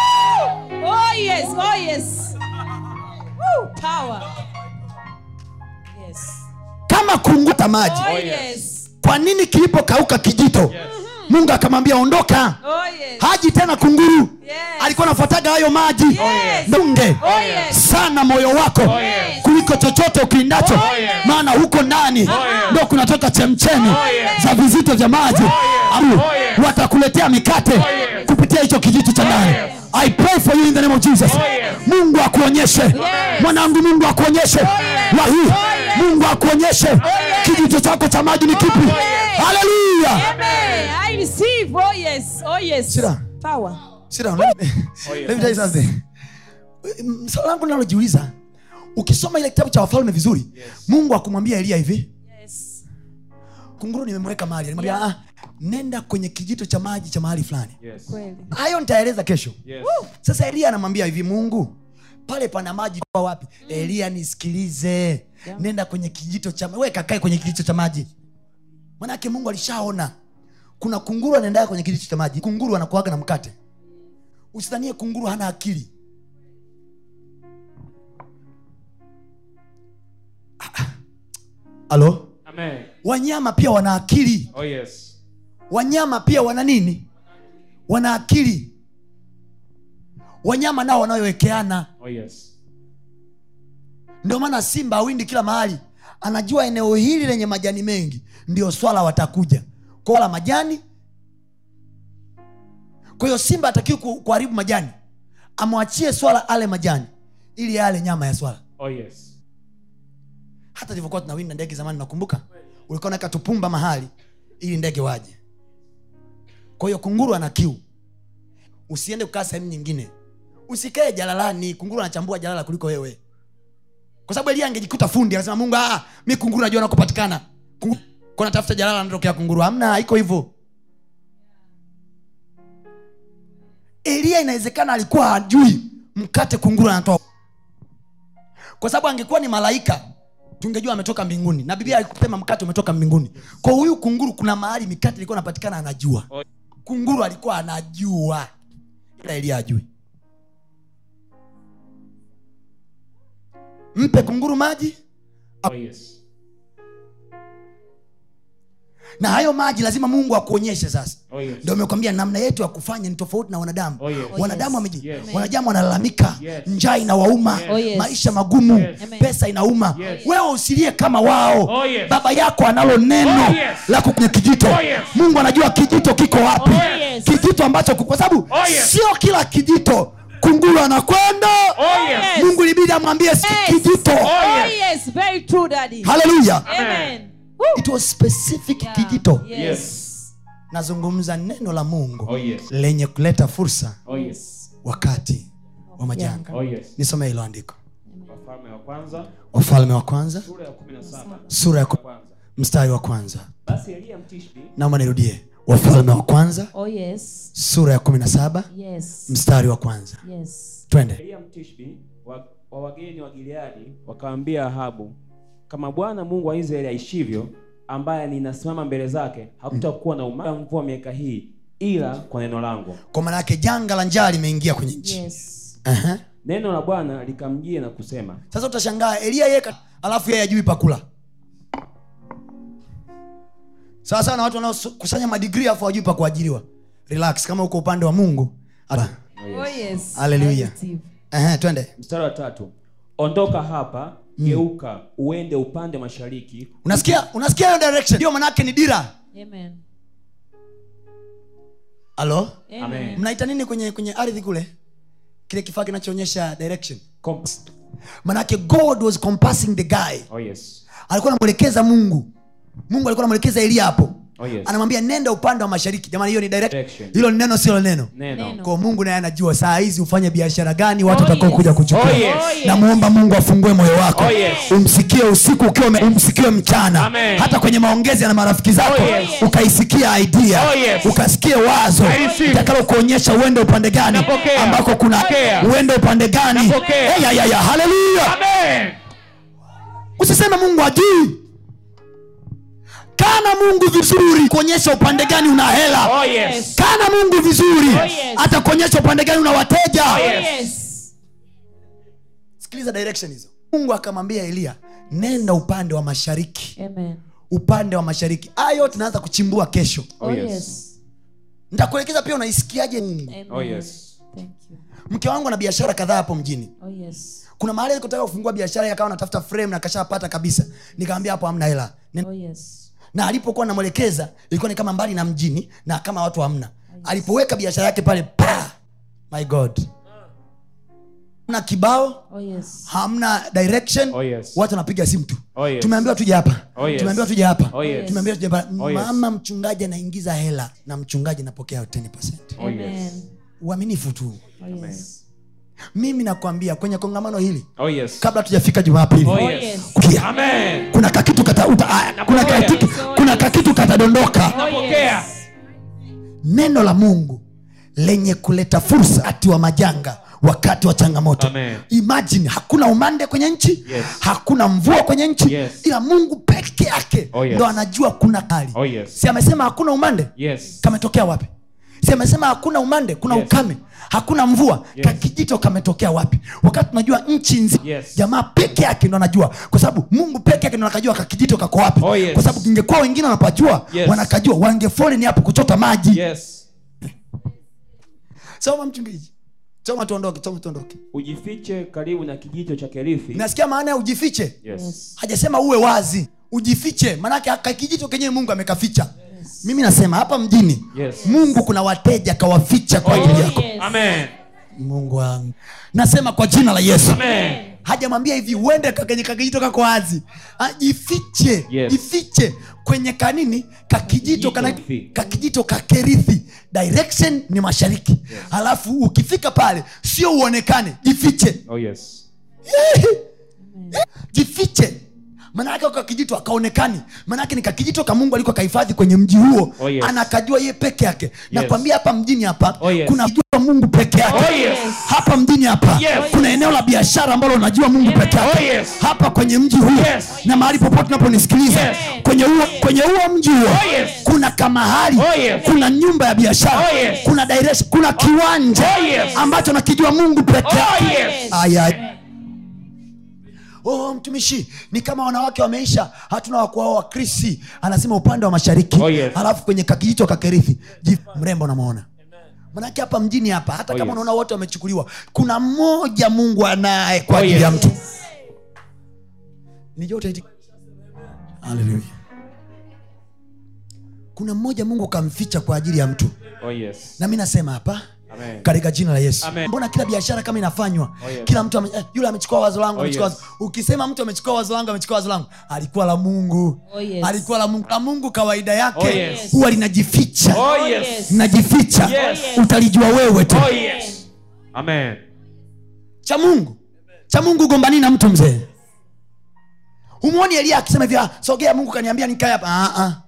Oh yes. Oh yes. Woo. Power. Yes. kama kunguta maji Oh yes. yes. kwa nini kilipokauka kijito mungu akamwambia ondoka Oh yes. haji tena kunguru Yes. alikuwa anafuataga hayo maji Yes. dunge Oh yes. sana moyo wako yes. kuliko chochote ukiindacho Oh yes. maana huko ndani yes. ndo kunatoka chemchemi yes. za vizito vya maji Au, Oh yes. watakuletea mikate yes. kupitia hicho kijito cha ndani yes. i pray for you in the name of jesus yes. mungu akuonyeshe mwanangu mungu akuonyeshe wa hii mungu akuonyeshe kijito chako cha maji ni kipi haleluya Amen. I receive. Oh yes. Oh yes. Sit down. Power. Sit down. Let me, Oh, yes. let me tell you something. Mm, swali langu nalojiuliza ukisoma ile kitabu cha wafalme vizuri mungu akumwambia elia hivi Yes. kunguru nimemweka mahali alimwambia ah, nenda kwenye kijito cha maji cha mahali fulani Yes. Kweli. hayo nitaeleza kesho Yes. sasa elia anamwambia hivi mungu pale pana maji kwa wapi elia nisikilize nenda kwenye kijito cha we kakae kwenye kijito cha maji manake mungu alishaona kuna kunguru anaendaa kwenye kijito cha maji kunguru anakuaga na mkate usidhanie kunguru hana akili halo Amen. wanyama pia wana akili Oh yes. wanyama pia wana nini wana akili wanyama nao wanayowekeana Oh yes. ndio maana simba awindi kila mahali anajua eneo hili lenye majani mengi ndio swala watakuja kola majani kwa hiyo simba atakiwi kuharibu majani amwachie swala ale majani ili ale nyama ya swala Oh yes. hata ilivyokuwa tunawinda ndege zamani nakumbuka ulikuwa naweka tupumba mahali ili ndege waje kwa hiyo kunguru ana kiu usiende kukaa sehemu nyingine usikae jalalani kunguru anachambua jalala kuliko wewe kwa sababu elia angejikuta fundi anasema mungu ah, mi kunguru najua nakopatikana Kunguru- kwa natafuta jalala natokea kunguru hamna iko hivyo elia inawezekana alikuwa hajui mkate kunguru anatoa kwa sababu angekuwa ni malaika tungejua ametoka mbinguni na biblia alikupema mkate umetoka mbinguni kwa huyu kunguru kuna mahali mikate ilikuwa inapatikana anajua Oh. kunguru alikuwa anajua ila elia ajui mpe kunguru maji Oh yes. na hayo maji lazima mungu akuonyeshe sasa Oh, yes. ndio amekwambia namna yetu ya kufanya ni tofauti na wanadamu Oh, yes. wanadamu Oh, wameji Yes. wanadamu wanalalamika Yes. njaa inawauma Oh, yes. maisha magumu Yes. Amen. pesa inauma Yes. wewe usilie kama wao Oh, yes. baba yako analo neno Oh, yes. la kwenye kijito Oh, yes. mungu anajua kijito kiko wapi Oh, yes. kijito ambacho kwa sababu Oh, yes. sio kila kijito kunguru anakwenda Oh, yes. mungu libidi amwambie si Yes. kijito Oh, Oh, yes. yes, very true, Daddy. haleluya Amen. Woo. it was specific Yeah. kijito Yes. Yes. nazungumza neno la mungu Oh, yes. lenye kuleta fursa Oh, yes. wakati wa majanga Oh, yes. nisome hilo andiko Wafalme wa kwanza wafalme wa kwanza sura ya 17 sura ya ku- kwanza. mstari wa kwanza Basi Eliya Mtishbi naomba nirudie wafalme wa kwanza Oh, yes. sura ya kumi na saba Yes. mstari wa kwanza Yes. twende Eliya Mtishbi wa, wa wageni wa Gileadi wakamwambia Ahabu, kama Bwana Mungu wa Israeli aishivyo, ambaye ninasimama mbele zake, hakutakuwa na umande wa mvua miaka hii, ila kwa neno langu. kwa maana yake janga la njaa limeingia kwenye nchi Yes. Aha. Neno la Bwana likamjia na kusema, sasa utashangaa elia yeka alafu yeye ajui pakula sawa sawa na watu wanaokusanya madigrii alafu wajui pa kuajiriwa relax kama uko upande wa mungu ata Oh, yes. Hallelujah. I receive. Aha, twende mstari wa tatu, ondoka hapa, geuka uende upande mashariki, unasikia unasikia hiyo direction hiyo manake ni dira Amen. halo Amen. mnaita nini kwenye kwenye ardhi kule kile kifaa kinachoonyesha direction Compass. manake god was compassing the guy Oh yes. alikuwa anamwelekeza mungu mungu alikuwa anamwelekeza elia hapo Oh yes. anamwambia nenda upande wa mashariki jamani hiyo ni direct Direction. hilo ni neno silo neno Neno. Neno. kwa mungu naye anajua saa hizi ufanye biashara gani watu Oh, watakao yes. kuja kuchukua Oh, yes. Oh, yes. namwomba mungu afungue moyo wako Oh, yes. umsikie usiku ukiwa ume- umsikie mchana Amen. hata kwenye maongezi na marafiki zako Oh, yes. ukaisikia idea Oh, yes. ukasikie wazo I receive. itakalo kuonyesha uende upande gani Napokea. ambako kuna Napokea. uende upande gani Napokea. hey, ya, ya, ya, haleluya Amen. usiseme mungu ajui kana mungu vizuri kuonyesha upande gani una hela Oh yes. kana mungu vizuri Oh, yes. atakuonyesha upande gani una wateja Oh, yes. yes. sikiliza direction hizo mungu akamwambia eliya nenda upande wa mashariki Amen. upande wa mashariki haya yote naanza kuchimbua kesho Oh, Oh, yes. yes. nitakuelekeza pia unaisikiaje mungu Amen. Oh yes. Thank you. mke wangu ana biashara kadhaa hapo mjini Oh, yes. kuna mahali alikotaka kufungua biashara yakawa natafuta frame na kashapata kabisa nikamwambia hapo hamna hela Nenda Oh, yes. na alipokuwa namwelekeza ilikuwa ni kama mbali na mjini na kama watu hamna alipoweka biashara yake pale pa my god na kibao Oh, yes. hamna direction Oh, yes. watu wanapiga simu tu Oh, yes. tumeambiwa tuje hapa Oh, yes. tumeambiwa tuje hapa Oh, yes. tumeambiwa tuje hapa Oh, yes. mama mchungaji anaingiza hela na mchungaji anapokea 10 Oh, yes. Amen. uaminifu tu Oh, yes. mimi nakwambia kwenye kongamano hili Oh yes. kabla tujafika jumapili Oh Oh, yes. yes. Kia. Amen. kuna kakitu kata, uta, ah, kuna kakitu, kuna kakitu katadondoka Oh, Napokea. yes. neno la mungu lenye kuleta fursa wakati wa majanga wakati wa changamoto Amen. imagine hakuna umande kwenye nchi Yes. hakuna mvua kwenye nchi Yes. ila mungu peke yake Oh, yes. ndo anajua kuna kali Oh yes. si amesema hakuna umande Yes. kametokea wapi si amesema hakuna umande kuna Yes. ukame hakuna mvua Yes. kakijito kametokea wapi wakati tunajua nchi nzima Yes. jamaa peke yake ndo anajua kwa sababu mungu peke yake ndo anakajua kakijito kako wapi Oh, yes. kwa sababu ingekuwa wengine wanapajua Yes. wanakajua wangefoleni hapo kuchota maji Yes. soma mchungaji soma tuondoke soma tuondoke Ujifiche karibu na kijito cha Kerithi. nasikia maana ya ujifiche Yes. Yes. hajasema uwe wazi ujifiche maanake kakijito kenyewe mungu amekaficha mimi nasema hapa mjini Yes. mungu kuna wateja kawaficha kwa ajili Oh, yako yes. Amen. mungu wangu nasema kwa jina la yesu Amen. hajamwambia hivi uende ka- kwenye kakijito kako wazi Ah, jifiche Yes. jifiche kwenye kanini kakijito kana, Kakijito. kakijito kakerithi direction ni mashariki halafu ukifika pale sio uonekane jifiche Oh yes. jifiche manake kakijito akaonekani manake ni kakijito ka mungu aliko kahifadhi kwenye mji huo Oh, yes. anakajua ye peke yake nakwambia hapa mjini hapa Oh, yes. kuna jua mungu peke yake Oh, yes. hapa mjini hapa Yes. kuna eneo la biashara ambalo unajua mungu peke yake Oh, yes. hapa kwenye mji huo Yes. na mahali popote unaponisikiliza Yes. kwenye huo kwenye huo mji huo Oh, yes. kuna kamahali Oh, yes. kuna nyumba ya biashara Oh, yes. kuna direction kuna kiwanja Oh, yes. ambacho nakijua mungu peke Oh, yake yes. Aya. oh, mtumishi ni kama wanawake wameisha hatuna wakuao wakrisi anasema upande wa mashariki Oh, yes. alafu kwenye kakijicho kakerithi Ji- mrembo namwona manake hapa mjini hapa hata Oh, kama yes. unaona wote wamechukuliwa kuna mmoja mungu anaye kwa Oh, ajili yes. ya mtu Nijua utaiti- Hallelujah. kuna mmoja mungu kamficha kwa ajili ya mtu Oh, yes. na mi nasema hapa Amen. katika jina la yesu Amen. mbona kila biashara kama inafanywa Oh, yes. kila mtu ame, eh, yule amechukua wazo langu Oh, amechukua yes. wazo- ukisema mtu amechukua wazo langu amechukua wazo langu alikuwa la mungu Oh, yes. alikuwa la mungu la mungu kawaida yake Oh, yes. huwa linajificha Oh, yes. linajificha Yes. utalijua wewe tu Oh, yes. Amen. cha mungu cha mungu gombani na mtu mzee humwoni elia akisema hivi "Ah, sogea mungu kaniambia nikae hapa Ah, ah.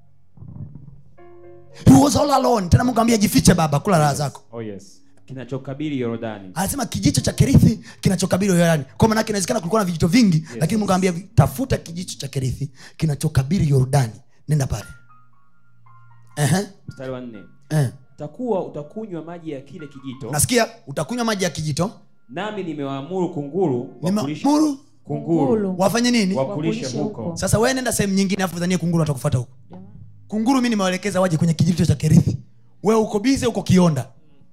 He was all alone tena mungu ambia jifiche baba kula raha zako Oh, yes. kinachokabili yorodani anasema kijicho cha kerithi kinachokabili yorani kwa maanake inawezekana kulikuwa na vijito vingi yes. lakini mungu ambia tafuta kijicho cha kerithi kinachokabili yordani nenda pale Ehe, mstari wa nne eh. takuwa utakunywa maji ya kile kijito nasikia utakunywa maji ya kijito nami nimewaamuru kunguru Nima- wakulishe- muru kunguru Kunguru. wafanye nini wakulishe Wakulishe huko huko. sasa wewe nenda sehemu nyingine afu dhanie kunguru atakufuata huko kunguru mi nimewaelekeza waje kwenye kijito cha kerithi wewe uko bize uko kionda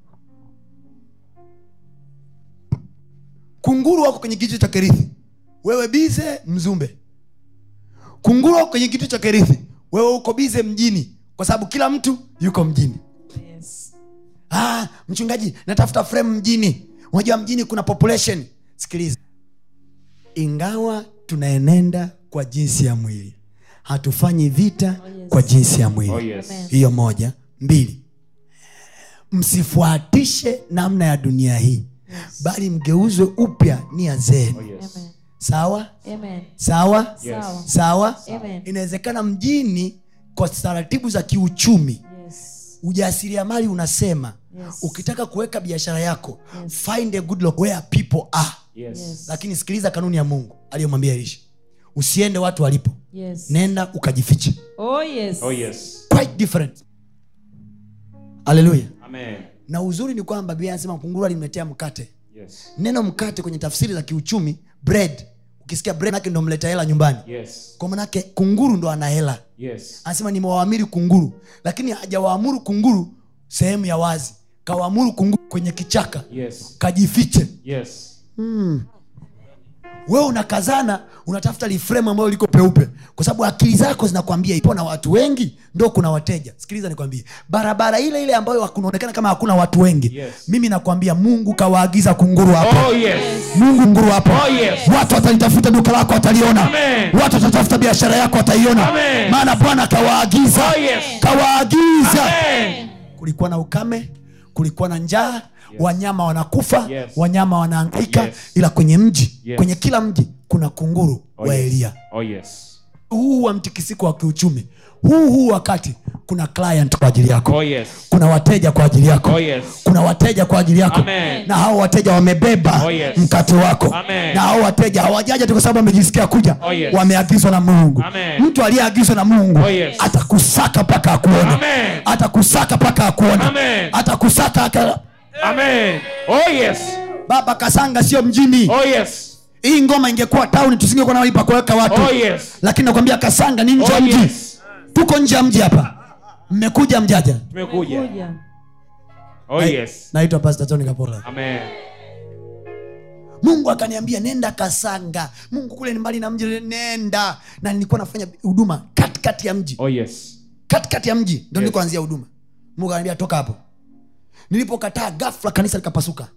kunguru wako kwenye kijito cha kerithi wewe bize mzumbe kunguru wako kwenye kijito cha kerithi wewe uko bize mjini kwa sababu kila mtu yuko mjini Yes. ah, mchungaji natafuta frame mjini unajua mjini kuna population sikiliza ingawa tunaenenda kwa jinsi ya mwili hatufanyi vita Oh, yes. kwa jinsi ya mwili Oh, yes. Amen. hiyo moja mbili msifuatishe namna ya dunia hii Yes. bali mgeuzwe upya nia zenu Oh, yes. Amen. sawa Amen. sawa Yes. Sawa. sawa Amen. inawezekana mjini kwa taratibu za kiuchumi Yes. ujasiriamali unasema Yes. ukitaka kuweka biashara yako Yes. find a good loc- where people are Yes. Yes. lakini sikiliza kanuni ya mungu aliyomwambia elisha usiende watu walipo Yes. nenda ukajifiche Oh, yes. Oh, yes. quite different haleluya Amen. na uzuri ni kwamba biblia anasema kunguru alimletea mkate Yes. neno mkate kwenye tafsiri za kiuchumi bread ukisikia bread manake ndo mleta hela nyumbani Yes. kwa manake kunguru ndo ana hela Yes. anasema nimewaamiri kunguru lakini hajawaamuru kunguru sehemu ya wazi kawaamuru kunguru kwenye kichaka Yes. kajifiche Yes. wewe unakazana unatafuta lifremu ambayo liko peupe kwa sababu akili zako zinakwambia ipo na watu wengi ndo kuna wateja sikiliza nikwambie barabara ile ile ambayo kunaonekana kama hakuna watu wengi Yes. mimi nakwambia mungu kawaagiza kunguru hapo Oh, yes. mungu nguru hapo Oh, yes. watu watalitafuta duka lako wataliona Amen. watu watatafuta biashara yako wataiona Amen. maana bwana kawaagiza Oh, yes. kawaagiza Amen. kulikuwa na ukame kulikuwa na njaa wanyama wanakufa Yes. wanyama wanaangaika Yes. ila kwenye mji Yes. kwenye kila mji kuna kunguru Oh, wa yes. elia Oh, yes. huu wa mtikisiko wa kiuchumi huu huu wakati kuna client kwa ajili yako Oh, yes. kuna wateja kwa ajili yako Oh, yes. kuna wateja kwa ajili yako Amen. na hao wateja wamebeba Oh, yes. mkate wako Amen. na hao wateja hawajaja tu kwa sababu wamejisikia kuja Oh, yes. wameagizwa na mungu Amen. mtu aliyeagizwa na mungu Oh, yes. atakusaka mpaka akuone Amen. atakusaka mpaka akuone Amen. atakusaka aka... Amen. Oh, yes. baba kasanga sio mjini Oh, yes. hii ngoma ingekuwa tauni tusingekuwa na mahali pa kuweka watu Oh, yes. lakini nakwambia kasanga ni nje ya Oh, mji yes. tuko nje ya mji hapa mmekuja mjaja Tumekuja. Kuja. Oh, yes. naitwa pastor tony kapola Amen. mungu akaniambia nenda kasanga mungu kule ni mbali na mji nenda na nilikuwa nafanya huduma katikati ya mji Oh, yes. katikati ya mji ndo Yes. nilikoanzia huduma mungu akaniambia toka hapo nilipokataa gafla kanisa likapasuka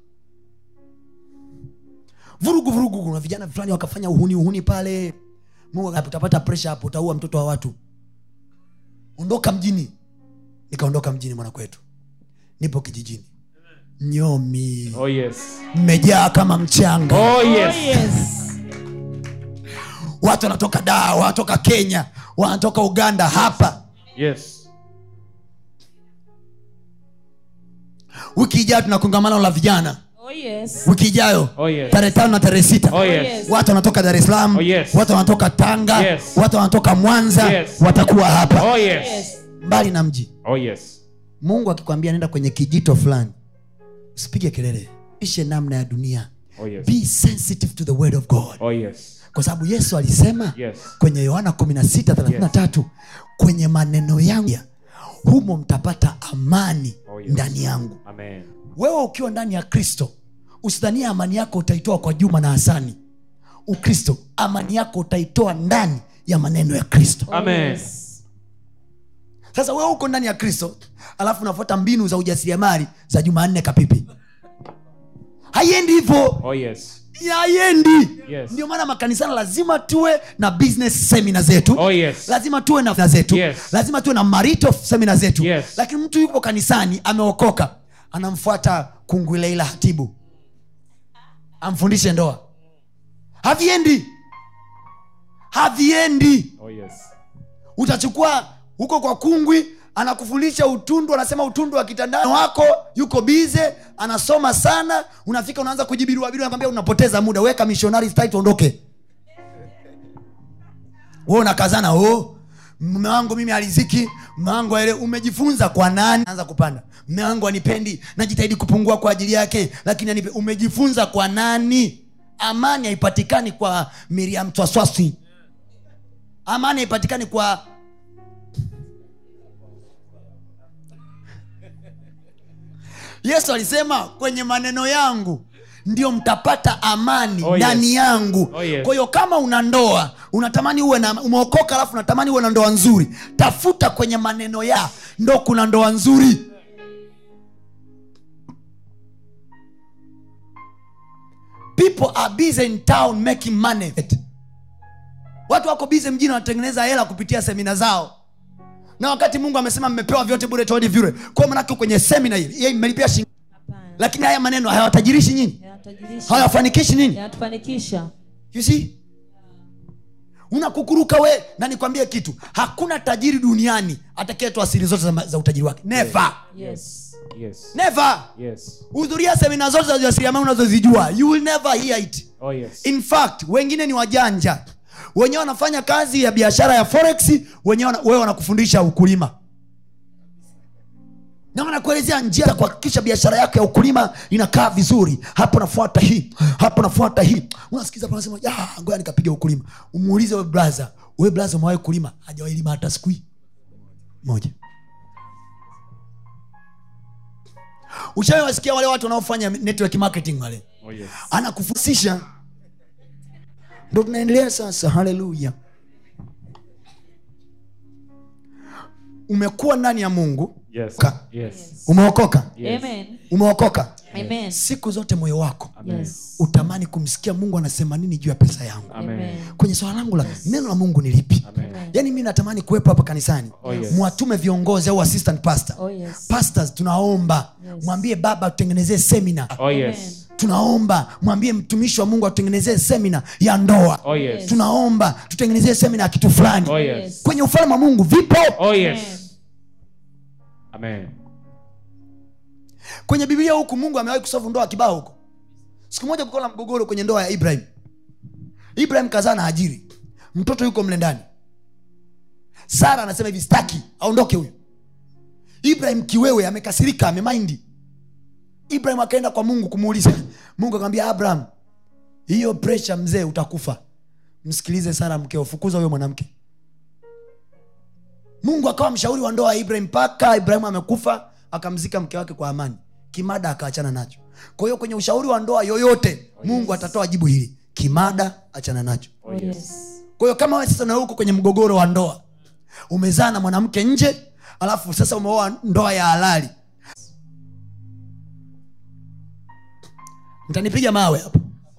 vurugu vurugu kuna vijana fulani wakafanya uhuni uhuni pale mungu akaniambia, utapata presha hapo utaua mtoto wa watu ondoka mjini nikaondoka mjini mwanakwetu nipo kijijini nyomi Oh, yes. mmejaa kama mchanga Oh, Oh, yes. yes. watu wanatoka daa wanatoka kenya wanatoka uganda hapa Yes. wiki ijayo tuna kongamano la vijana Oh, yes. wiki ijayo Oh, yes. tarehe tano na tarehe sita Oh, yes. yes. watu wanatoka dar es salaam Oh, yes. watu wanatoka tanga Yes. watu wanatoka mwanza Yes. watakuwa hapa Oh, yes. Yes. mbali na mji Oh, yes. mungu akikwambia nenda kwenye kijito fulani usipige kelele ishe namna ya dunia Oh, yes. be sensitive to the word of god Oh yes. kwa sababu yesu alisema Yes. kwenye yohana 1633 kwenye maneno yangu humo mtapata amani Oh, yes. ndani yangu Amen. wewe ukiwa ndani ya kristo usidhania amani yako utaitoa kwa juma na hasani ukristo amani yako utaitoa ndani ya maneno ya kristo Amen. sasa wewe uko ndani ya kristo alafu unafuata mbinu za ujasiriamali za jumanne kapipi haiendi hivyo Oh yes. haiendi Yes. ndio maana makanisani lazima tuwe na business semina zetu Oh yes. lazima tuwe na zetu Yes. lazima tuwe na marito semina zetu Yes. lakini mtu yupo kanisani ameokoka anamfuata kunguileila hatibu amfundishe ndoa haviendi haviendi Oh yes. utachukua huko kwa kungwi anakufundisha utundu anasema utundu wa kitandani wako yuko bize anasoma sana unafika unaanza kujibiruabiru nakwambia unapoteza muda weka missionary style tuondoke we unakazana oh mme wangu mimi aliziki mme wangu aele umejifunza kwa nani anza kupanda mme wangu anipendi najitahidi kupungua kwa ajili yake lakini anipe umejifunza kwa nani amani haipatikani kwa miriam twaswaswi amani haipatikani kwa yesu alisema kwenye maneno yangu ndio mtapata amani Oh, yes. ndani yangu Oh, yes. kwa hiyo kama una ndoa unatamani uwe na umeokoka alafu unatamani uwe na ndoa nzuri tafuta kwenye maneno ya ndo kuna ndoa nzuri people are busy in town making money watu wako busy mjini wanatengeneza hela kupitia semina zao na wakati mungu amesema mmepewa vyote bure toeni vyure kwa manake kwenye semina hii yeye mmelipia shilingi Hapana. lakini haya maneno hayawatajirishi nyinyi Yanatajirisha. hayawafanikishi nini Yanatufanikisha. you see unakukuruka we na nikwambie kitu hakuna tajiri duniani atakayetoa siri zote za, za utajiri wake never Yes. Yes. never Yes. hudhuria semina zote za ujasiriamali unazozijua you will never hear it Oh yes. in fact wengine ni wajanja wenyewe wanafanya kazi ya biashara ya forex wenyewe wana- wewe wanakufundisha ukulima na wanakuelezea njia za kuhakikisha biashara yako ya ukulima inakaa vizuri hapo nafuata hii hapo nafuata hii unasikiza hapo unasema "Ya, ngoja nikapiga ukulima umuulize we braza we braza umewahi kulima hajawahi lima hata siku hii moja ushawasikia wale watu wanaofanya network marketing wale Oh yes. anakufusisha ndo tunaendelea sasa haleluya umekuwa ndani ya mungu Yes. Ka- Yes. umeokoka Yes. Amen. umeokoka Amen. siku zote moyo wako Amen. Yes. utamani kumsikia mungu anasema nini juu ya pesa yangu Amen. kwenye swala langu la neno la mungu ni lipi Amen. yaani mi natamani kuwepo hapa kanisani Oh, yes. mwatume viongozi au assistant pastor Oh, yes. pastors tunaomba Yes. mwambie baba tutengenezee semina Oh yes. tunaomba mwambie mtumishi wa mungu atutengenezee semina ya ndoa Oh yes. tunaomba tutengenezee semina ya kitu fulani Oh yes. kwenye ufalme wa mungu vipo Oh yes. Amen. kwenye biblia huku mungu amewahi kusovu ndoa kibao huko siku moja kukawa na mgogoro kwenye ndoa ya ibrahim ibrahim kazaa na ajiri mtoto yuko mle ndani sara anasema hivi staki aondoke huyu ibrahim kiwewe amekasirika amemaindi ibrahim akaenda kwa mungu kumuuliza mungu akamwambia abraham hiyo presha mzee utakufa msikilize sara mkeo fukuza huyo mwanamke mungu akawa mshauri wa ndoa ya ibrahim mpaka ibrahimu amekufa akamzika mke wake kwa amani kimada akaachana nacho kwa hiyo kwenye ushauri wa ndoa yoyote mungu atatoa jibu hili kimada achana nacho Oh, yes. kwa hiyo kama wewe sasa na uko kwenye mgogoro wa ndoa umezaa na mwanamke nje alafu sasa umeoa ndoa ya halali mtanipiga mawe hapo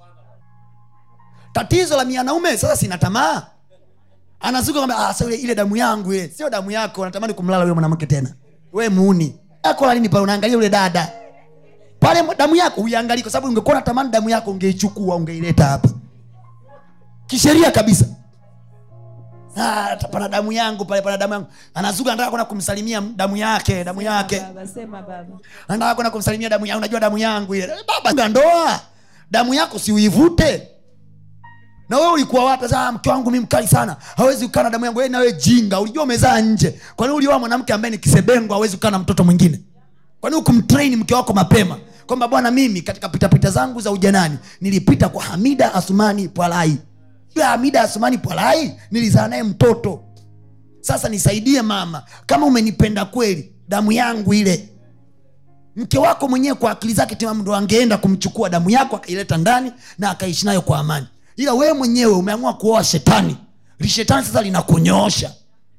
tatizo la mianaume sasa sina tamaa anazuka kwamba ah, sasa ile, ile damu yangu ile sio damu yako natamani kumlala yule mwanamke tena we muuni yako la nini pale unaangalia yule dada pale damu yako uiangalii kwa sababu ungekuwa natamani damu yako ungeichukua ungeileta hapa kisheria kabisa Ah, pana damu yangu pale pana damu yangu anazuka anataka kwenda kumsalimia damu yake damu yake Baba, sema baba. anataka kwenda kumsalimia damu yangu unajua damu yangu ile baba nga ndoa damu yako si uivute na wewe ulikuwa wapi sasa "Ah, mke wangu mi mkali sana hawezi kukaa na damu yangu wewe na wewe jinga ulijua umezaa nje kwa nini ulioa mwanamke ambaye ni kisebengo hawezi kukaa na mtoto mwingine kwa nini ukumtrain mke wako mapema kwamba bwana mimi katika pitapita zangu za ujanani nilipita kwa hamida asumani pwalai Yule hamida asumani pwalai nilizaa naye mtoto sasa nisaidie mama kama umenipenda kweli damu yangu ile mke wako mwenyewe kwa akili zake timamu ndo angeenda kumchukua damu yako akaileta ndani na akaishi nayo kwa amani ila wewe mwenyewe umeamua kuoa shetani lishetani sasa linakunyoosha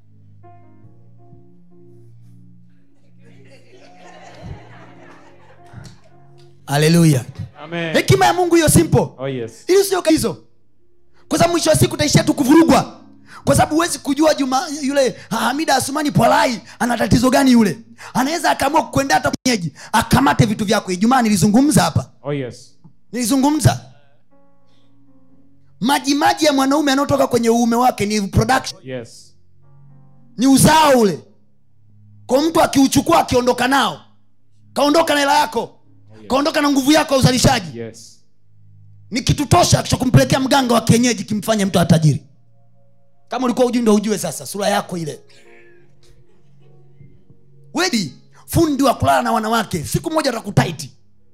haleluya Amen. hekima ya mungu hiyo simple Oh yes. ili sio hizo kwa sababu mwisho wa siku utaishia tu kuvurugwa kwa sababu huwezi kujua juma yule hamida asumani pwalai ana tatizo gani yule anaweza akaamua kukwenda hata kwenyeji akamate vitu vyako ijumaa nilizungumza hapa Oh yes. nilizungumza maji maji ya mwanaume anayotoka kwenye uume wake ni production Yes. ni uzao ule kwa mtu akiuchukua akiondoka nao kaondoka na hela yako kaondoka na nguvu yako ya uzalishaji Yes. ni kitu tosha cha kumpelekea mganga wa kienyeji kimfanye mtu atajiri kama ulikuwa ujui ndo ujue sasa sura yako ile wedi fundi wa kulala na wanawake siku moja atakutaiti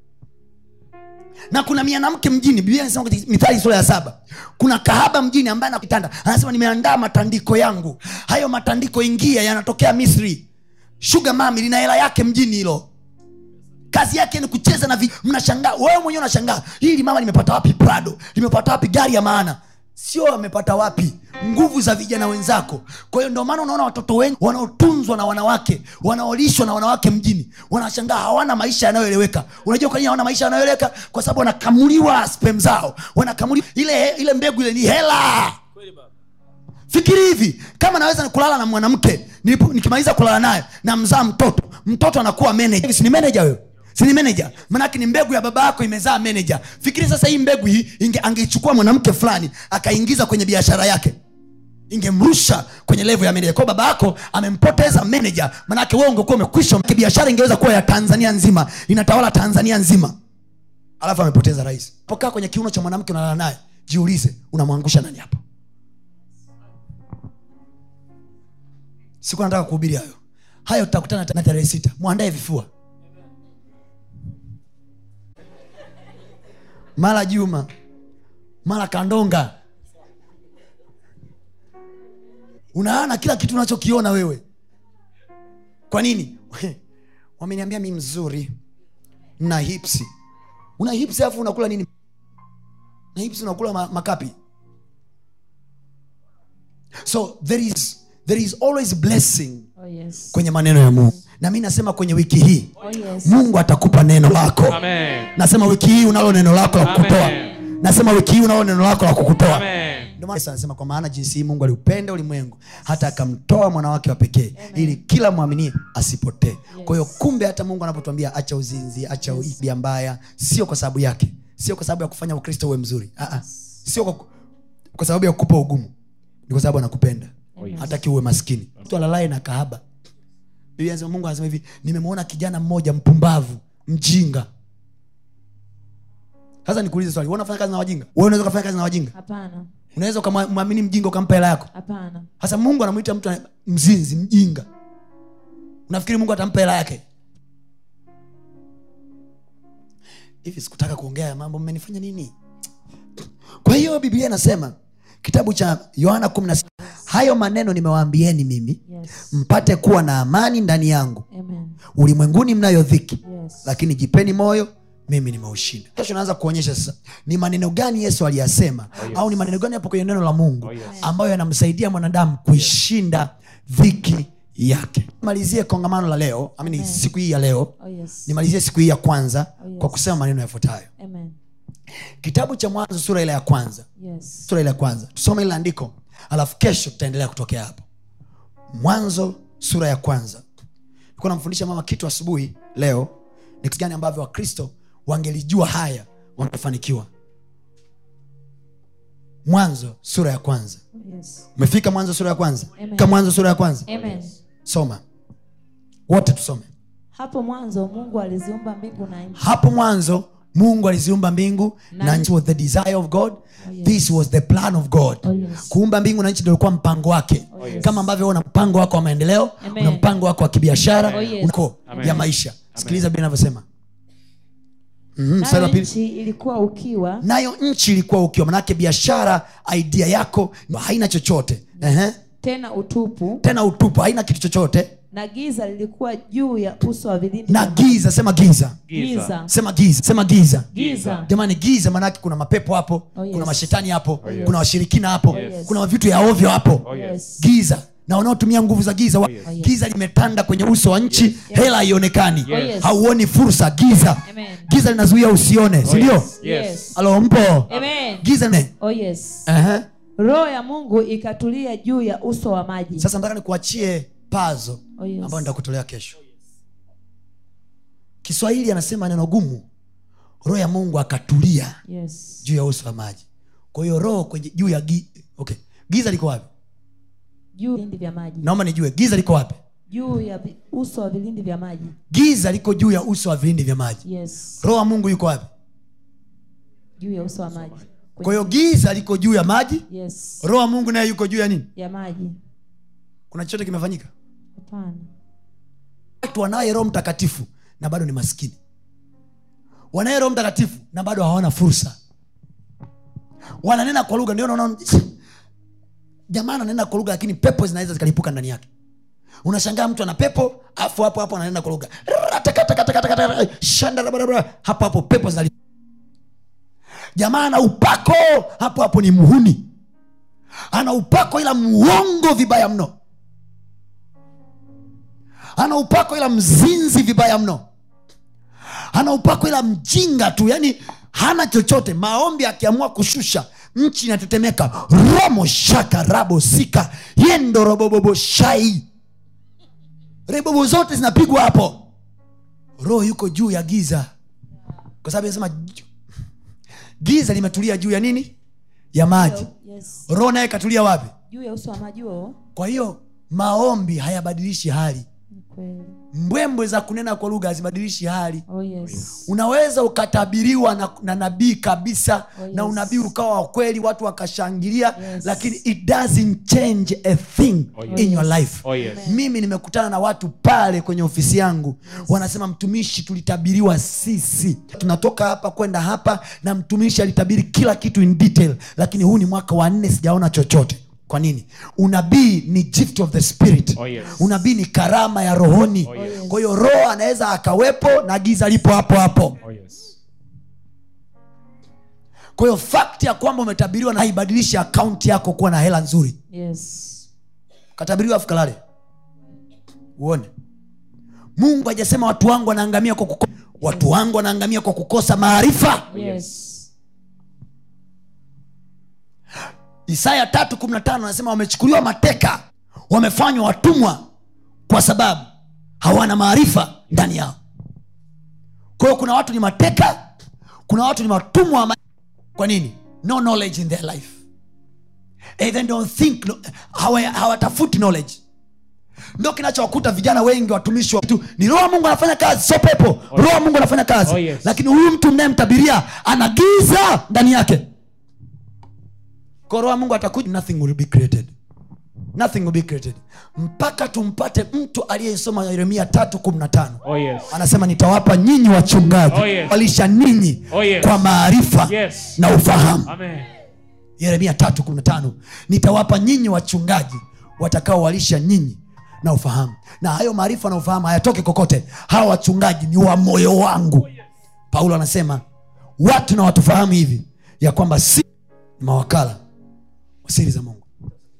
na kuna mianamke mjini biblia inasema katika mithali sura ya saba kuna kahaba mjini ambaye anakitanda anasema nimeandaa matandiko yangu hayo matandiko ingia yanatokea misri shuga mami lina hela yake mjini hilo kazi yake ni kucheza na vi... mnashangaa wewe mwenyewe unashangaa hili mama limepata wapi prado limepata wapi gari ya maana sio amepata wapi nguvu za vijana wenzako kwa hiyo ndio maana unaona watoto wengi wanaotunzwa na wanawake wanaolishwa na wanawake mjini wanashangaa hawana maisha yanayoeleweka unajua kwa nini hawana maisha yanayoeleweka kwa sababu wanakamuliwa spem zao wanakamuliwa ile ile mbegu ile ni hela fikiri hivi kama naweza kulala na mwanamke nilipo- nikimaliza kulala naye na mzaa mtoto mtoto anakuwa manager si ni manager wewe si ni manager manake ni mbegu ya baba yako imezaa manager fikiri sasa hii mbegu hii inge, angeichukua mwanamke fulani akaingiza kwenye biashara yake ingemrusha kwenye levo ya manager kwa baba yako amempoteza manager manake wewe ungekuwa umekwisha biashara ingeweza kuwa ya tanzania nzima inatawala tanzania nzima alafu amepoteza rais pokaa kwenye kiuno cha mwanamke unalala naye jiulize unamwangusha nani hapo siku nataka kuhubiri hayo hayo tutakutana na tarehe sita mwandae vifua mara juma mara kandonga unaana kila kitu unachokiona wewe kwa nini wameniambia mi mzuri na hipsi una hipsi alafu unakula nini na hipsi unakula ma- makapi so there is, there is always blessing Oh yes. kwenye maneno ya mungu na mi nasema kwenye wiki hii Oh yes. mungu atakupa neno lako Amen. nasema wiki hii unalo neno lako la kukutoa Amen. nasema wiki hii unalo neno lako la kukutoa Amen. Ndio maana Yesu anasema kwa maana jinsi hii mungu aliupenda ulimwengu hata akamtoa mwana wake wa pekee ili kila mwaminie asipotee kwa hiyo kumbe hata mungu anapotuambia acha uzinzi acha ibia mbaya sio kwa sababu yake sio kwa sababu ya kufanya ukristo uwe mzuri Aa, sio kwa, kwa sababu ya kukupa ugumu ni kwa sababu anakupenda hataki uwe maskini mtu alalaye na kahaba biblia anasema mungu anasema hivi nimemwona kijana mmoja mpumbavu mjinga sasa nikuulize swali wewe unafanya kazi na wajinga wewe unaweza ukafanya kazi na wajinga Hapana. unaweza ukamwamini mjinga ukampa hela yako Hapana. hasa mungu anamwita mtu ana- mzinzi mjinga unafikiri mungu atampa hela yake hivi sikutaka kuongea ya mambo mmenifanya nini kwa hiyo biblia inasema kitabu cha yohana 16 hayo maneno nimewaambieni mimi Yes. mpate kuwa na amani ndani yangu Amen. ulimwenguni mnayo dhiki Yes. lakini jipeni moyo mimi nimeushinda kesho naanza kuonyesha sasa ni maneno gani yesu aliyasema yes. au ni maneno gani hapo kwenye neno la mungu Oh, yes. ambayo yanamsaidia mwanadamu kuishinda dhiki yake malizie kongamano la leo amini Amen. siku hii ya leo Oh yes. nimalizie siku hii ya kwanza Oh, yes. kwa kusema maneno yafuatayo Amen. kitabu cha mwanzo sura ile ya kwanza Yes. sura ile ya kwanza tusome ile andiko alafu kesho tutaendelea kutokea hapo mwanzo sura ya kwanza nilikuwa namfundisha mama kitu asubuhi leo ni kitu gani ambavyo wakristo wangelijua haya wangefanikiwa mwanzo sura ya kwanza Oh yes. umefika mwanzo sura ya kwanza Amen. ka mwanzo sura ya kwanza Amen. soma wote tusome Hapo mwanzo Mungu aliziumba mbingu na nchi. hapo mwanzo mungu aliziumba mbingu na Na- nchi was the desire of god yes. this was the plan of god Oh yes. kuumba mbingu na nchi ndio ulikuwa mpango wake Oh, yes. kama ambavyo una mpango wako wa maendeleo Amen. una mpango wako wa kibiashara Oh, yes. uko Amen. ya maisha sikiliza bia inavyosema Mhm, mstari wa nayo pili. nchi ilikuwa ukiwa nayo nchi ilikuwa ukiwa manake biashara idea yako haina chochote Ehe. tena utupu tena utupu haina kitu chochote na giza lilikuwa juu ya uso wa vilindi na vya giza sema giza giza sema giza sema giza giza jamani giza manake kuna mapepo hapo Oh, yes. kuna mashetani hapo yes. kuna washirikina hapo yes. kuna vitu ya ovyo hapo Oh, yes. yes. giza na wanaotumia nguvu za giza wa- yes. Oh, yes. giza limetanda kwenye uso wa nchi hela haionekani Oh, yes. hauoni fursa giza Amen. giza linazuia usione sindio yes. Yes. alo mpo Amen. giza ne Oh, yes. Ehe. roho ya mungu ikatulia juu ya uso wa maji sasa nataka nikuachie pazo Oh, yes. ambayo nitakutolea kesho kiswahili anasema neno gumu roho ya mungu akatulia yes. juu ya uso wa maji kwa hiyo roho kwenye juu ya gi, okay. giza liko wapi juu ya vilindi vya maji naomba nijue giza liko wapi juu ya vi- uso wa vilindi vya maji giza liko juu ya uso wa vilindi vya maji yes roho wa mungu yuko wapi juu ya uso wa maji kwa hiyo giza liko juu ya maji yes roho wa mungu naye yuko juu ya nini ya maji kuna chochote kimefanyika hapana watu wanaye roho mtakatifu na bado ni maskini wanaye roho mtakatifu na bado hawana fursa wananena kwa lugha ndio naona jamaa ananena kwa lugha lakini pepo zinaweza zikalipuka ndani yake unashangaa mtu ana pepo afu hapo hapo ananena kwa lugha Ratakatakatakatakatakata, shandarabara. hapo hapo pepo zinali jamaa ana upako hapo hapo ni mhuni ana upako ila muongo vibaya mno ana upako ila mzinzi vibaya mno ana upako ila mjinga tu yani hana chochote maombi akiamua kushusha nchi inatetemeka romo shaka rabo sika yendo robobobo shai rebobo zote zinapigwa hapo roho yuko juu ya giza kwa sababu inasema ju- giza limetulia juu ya nini ya maji yes roho naye katulia wapi juu ya uso wa maji huo kwa hiyo maombi hayabadilishi hali ni kweli mbwembwe za kunena kwa lugha hazibadilishi hali oh yes unaweza ukatabiriwa na, na nabii kabisa Oh, yes. na unabii ukawa wa kweli watu wakashangilia Yes. lakini it doesn't change a thing Oh, yes. in your life Oh, yes. mimi nimekutana na watu pale kwenye ofisi yangu wanasema mtumishi tulitabiriwa sisi tunatoka hapa kwenda hapa na mtumishi alitabiri kila kitu in detail lakini huu ni mwaka wa nne sijaona chochote kwa nini unabii ni gift of the spirit Oh, yes. unabii ni karama ya rohoni Oh, yes. kwa hiyo roho anaweza akawepo na giza lipo hapo hapo Oh, yes. kwa hiyo fakti ya kwamba umetabiriwa na haibadilishi akaunti yako kuwa na hela nzuri yes katabiriwa afu kalale uone mungu hajasema watu wangu wanaangamia kwa kukosa watu wangu wanaangamia kwa kukosa maarifa yes isaya tatu kumi na tano anasema wamechukuliwa mateka wamefanywa watumwa kwa sababu hawana maarifa ndani yao kwa hiyo kuna watu ni mateka kuna watu ni watumwa wa ma- kwa nini no knowledge in their life Eh, they don't think no- hawa- hawatafuti knowledge ndo kinachowakuta vijana wengi watumishi wa tu ni roho wa mungu anafanya kazi sio pepo roho wa mungu anafanya kazi Oh, yes. lakini huyu mtu mnayemtabiria ana giza ndani yake kwa roho wa mungu atakuja nothing will be created nothing will be created mpaka tumpate mtu aliyesoma yeremia tatu kumi na tano Oh, yes. anasema nitawapa nyinyi wachungaji Oh, yes. walisha ninyi Oh, yes. kwa maarifa Yes. na ufahamu Amen. yeremia tatu kumi na tano nitawapa nyinyi wachungaji watakaowalisha nyinyi na ufahamu na hayo maarifa na ufahamu hayatoki kokote hawa wachungaji ni wa moyo wangu paulo anasema watu na watufahamu hivi ya kwamba si ni mawakala wa siri za mungu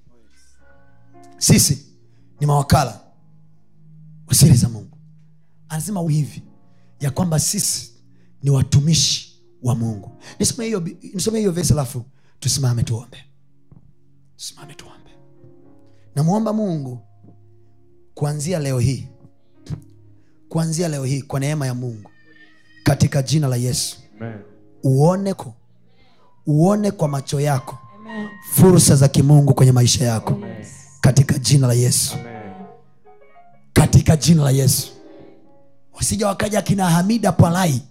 sisi ni mawakala wa siri za mungu anasema hivi ya kwamba sisi ni watumishi wa mungu nisome hiyo nisome hiyo vesi alafu tusimame tuombe tusimame tuombe namwomba mungu kuanzia leo hii kuanzia leo hii kwa neema ya mungu katika jina la yesu Amen. uone ko uone kwa macho yako amen fursa za kimungu kwenye maisha yako oh yes katika jina la yesu Amen. katika jina la yesu wasija wakaja kina hamida pwalai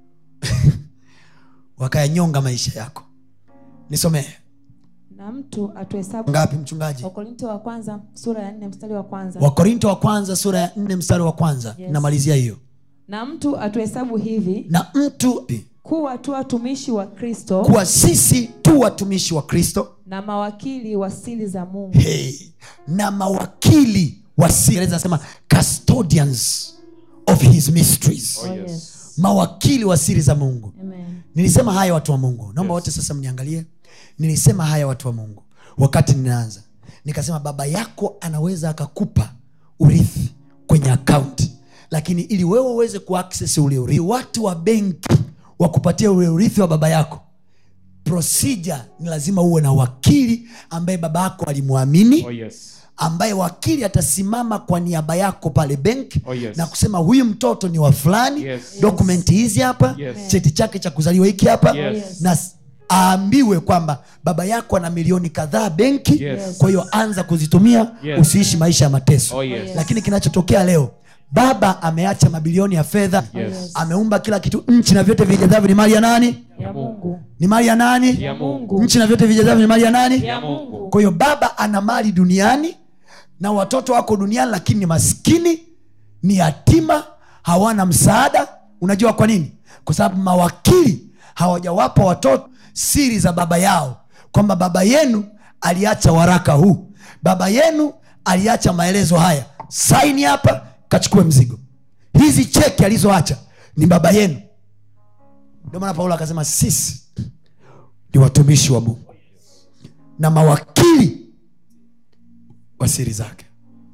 wakayanyonga maisha yako nisomee na mtu atuhesabu ngapi mchungaji wakorinto wa kwanza sura ya nne mstari wa kwanza wakorinto wa kwanza sura ya nne mstari wa kwanza Yes. namalizia hiyo na mtu atuhesabu hivi na mtu kuwa tu watumishi wa kristo kuwa sisi tu watumishi wa kristo na mawakili wa siri za mungu hey, na mawakili wa siri nasema custodians of his mysteries Oh, yes. mawakili wa siri za mungu Amen. nilisema haya watu wa mungu naomba wote sasa mniangalie nilisema haya watu wa mungu wakati ninaanza nikasema baba yako anaweza akakupa urithi kwenye akaunti lakini ili wewe uweze kuakses ule urithi watu wa benki wakupatia ule urithi wa baba yako procedure ni lazima uwe na wakili ambaye baba yako alimwamini Oh, yes. ambaye wakili atasimama kwa niaba yako pale benki Oh, yes. na kusema huyu mtoto ni wa fulani Yes. dokumenti hizi hapa Yes. cheti chake cha kuzaliwa hiki hapa Yes. na s- aambiwe kwamba baba yako ana milioni kadhaa benki Yes. kwa hiyo anza kuzitumia Yes. usiishi maisha ya mateso Oh, yes. lakini kinachotokea leo baba ameacha mabilioni ya fedha Yes. ameumba kila kitu nchi na vyote vijazavyo ni mali ya nani ya mungu ni mali ya nani Ya Mungu. nchi na vyote vijazavyo ni mali ya nani ya mungu kwa hiyo baba ana mali duniani na watoto wako duniani lakini ni maskini ni yatima hawana msaada unajua kwa nini kwa sababu mawakili hawajawapa watoto siri za baba yao kwamba baba yenu aliacha waraka huu baba yenu aliacha maelezo haya saini hapa kachukue mzigo hizi cheki alizoacha ni baba yenu ndio maana paulo akasema sisi ni watumishi wa mungu na mawakili wa siri zake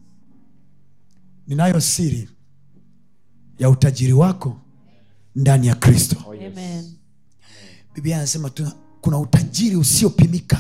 ninayo siri ya utajiri wako ndani ya kristo Oh, yes. Amen. biblia anasema tuna, kuna utajiri usiopimika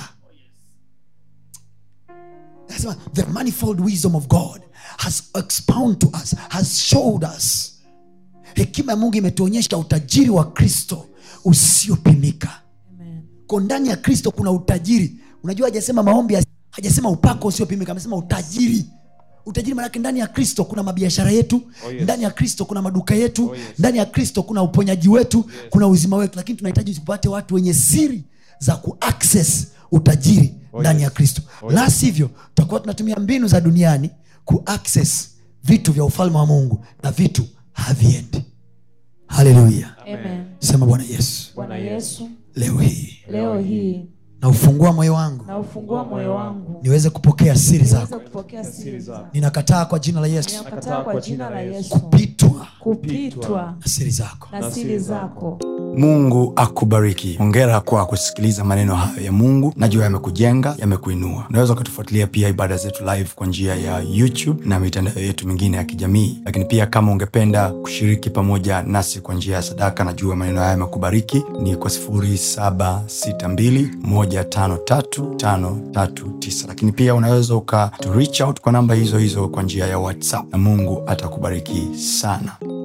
anasema the manifold wisdom of god has expound to us has showed us hekima ya mungu imetuonyesha utajiri wa kristo usiopimika Amen. ko ndani ya kristo kuna utajiri unajua hajasema maombi ya- hajasema upako usiopimika amesema utajiri utajiri manake ndani ya kristo kuna mabiashara yetu Oh, yes. ndani ya kristo kuna maduka yetu Oh, yes. ndani ya kristo kuna uponyaji wetu kuna uzima wetu lakini tunahitaji tupate watu wenye siri za kuaccess utajiri Oh, ndani yes. ya kristo Oh, la yes. sivyo tutakuwa tunatumia mbinu za duniani kuaccess vitu vya ufalme wa mungu na vitu haviendi haleluya Amen. sema bwana yesu bwana yesu leo hii leo hii na ufungua moyo wangu na ufungua moyo wangu niweze kupokea siri niweze zako kupokea siri zako ninakataa kwa jina la yesu ninakataa kwa jina la yesu kupitwa kupitwa na siri zako na siri zako mungu akubariki hongera kwa kusikiliza maneno hayo ya mungu najua yamekujenga yamekuinua unaweza ukatufuatilia pia ibada zetu live kwa njia ya youtube na mitandao yetu mingine ya kijamii lakini pia kama ungependa kushiriki pamoja nasi kwa njia ya sadaka najua maneno haya yamekubariki ni kwa 762153539 lakini pia unaweza uka to reach out kwa namba hizo hizo kwa njia ya whatsapp na mungu atakubariki sana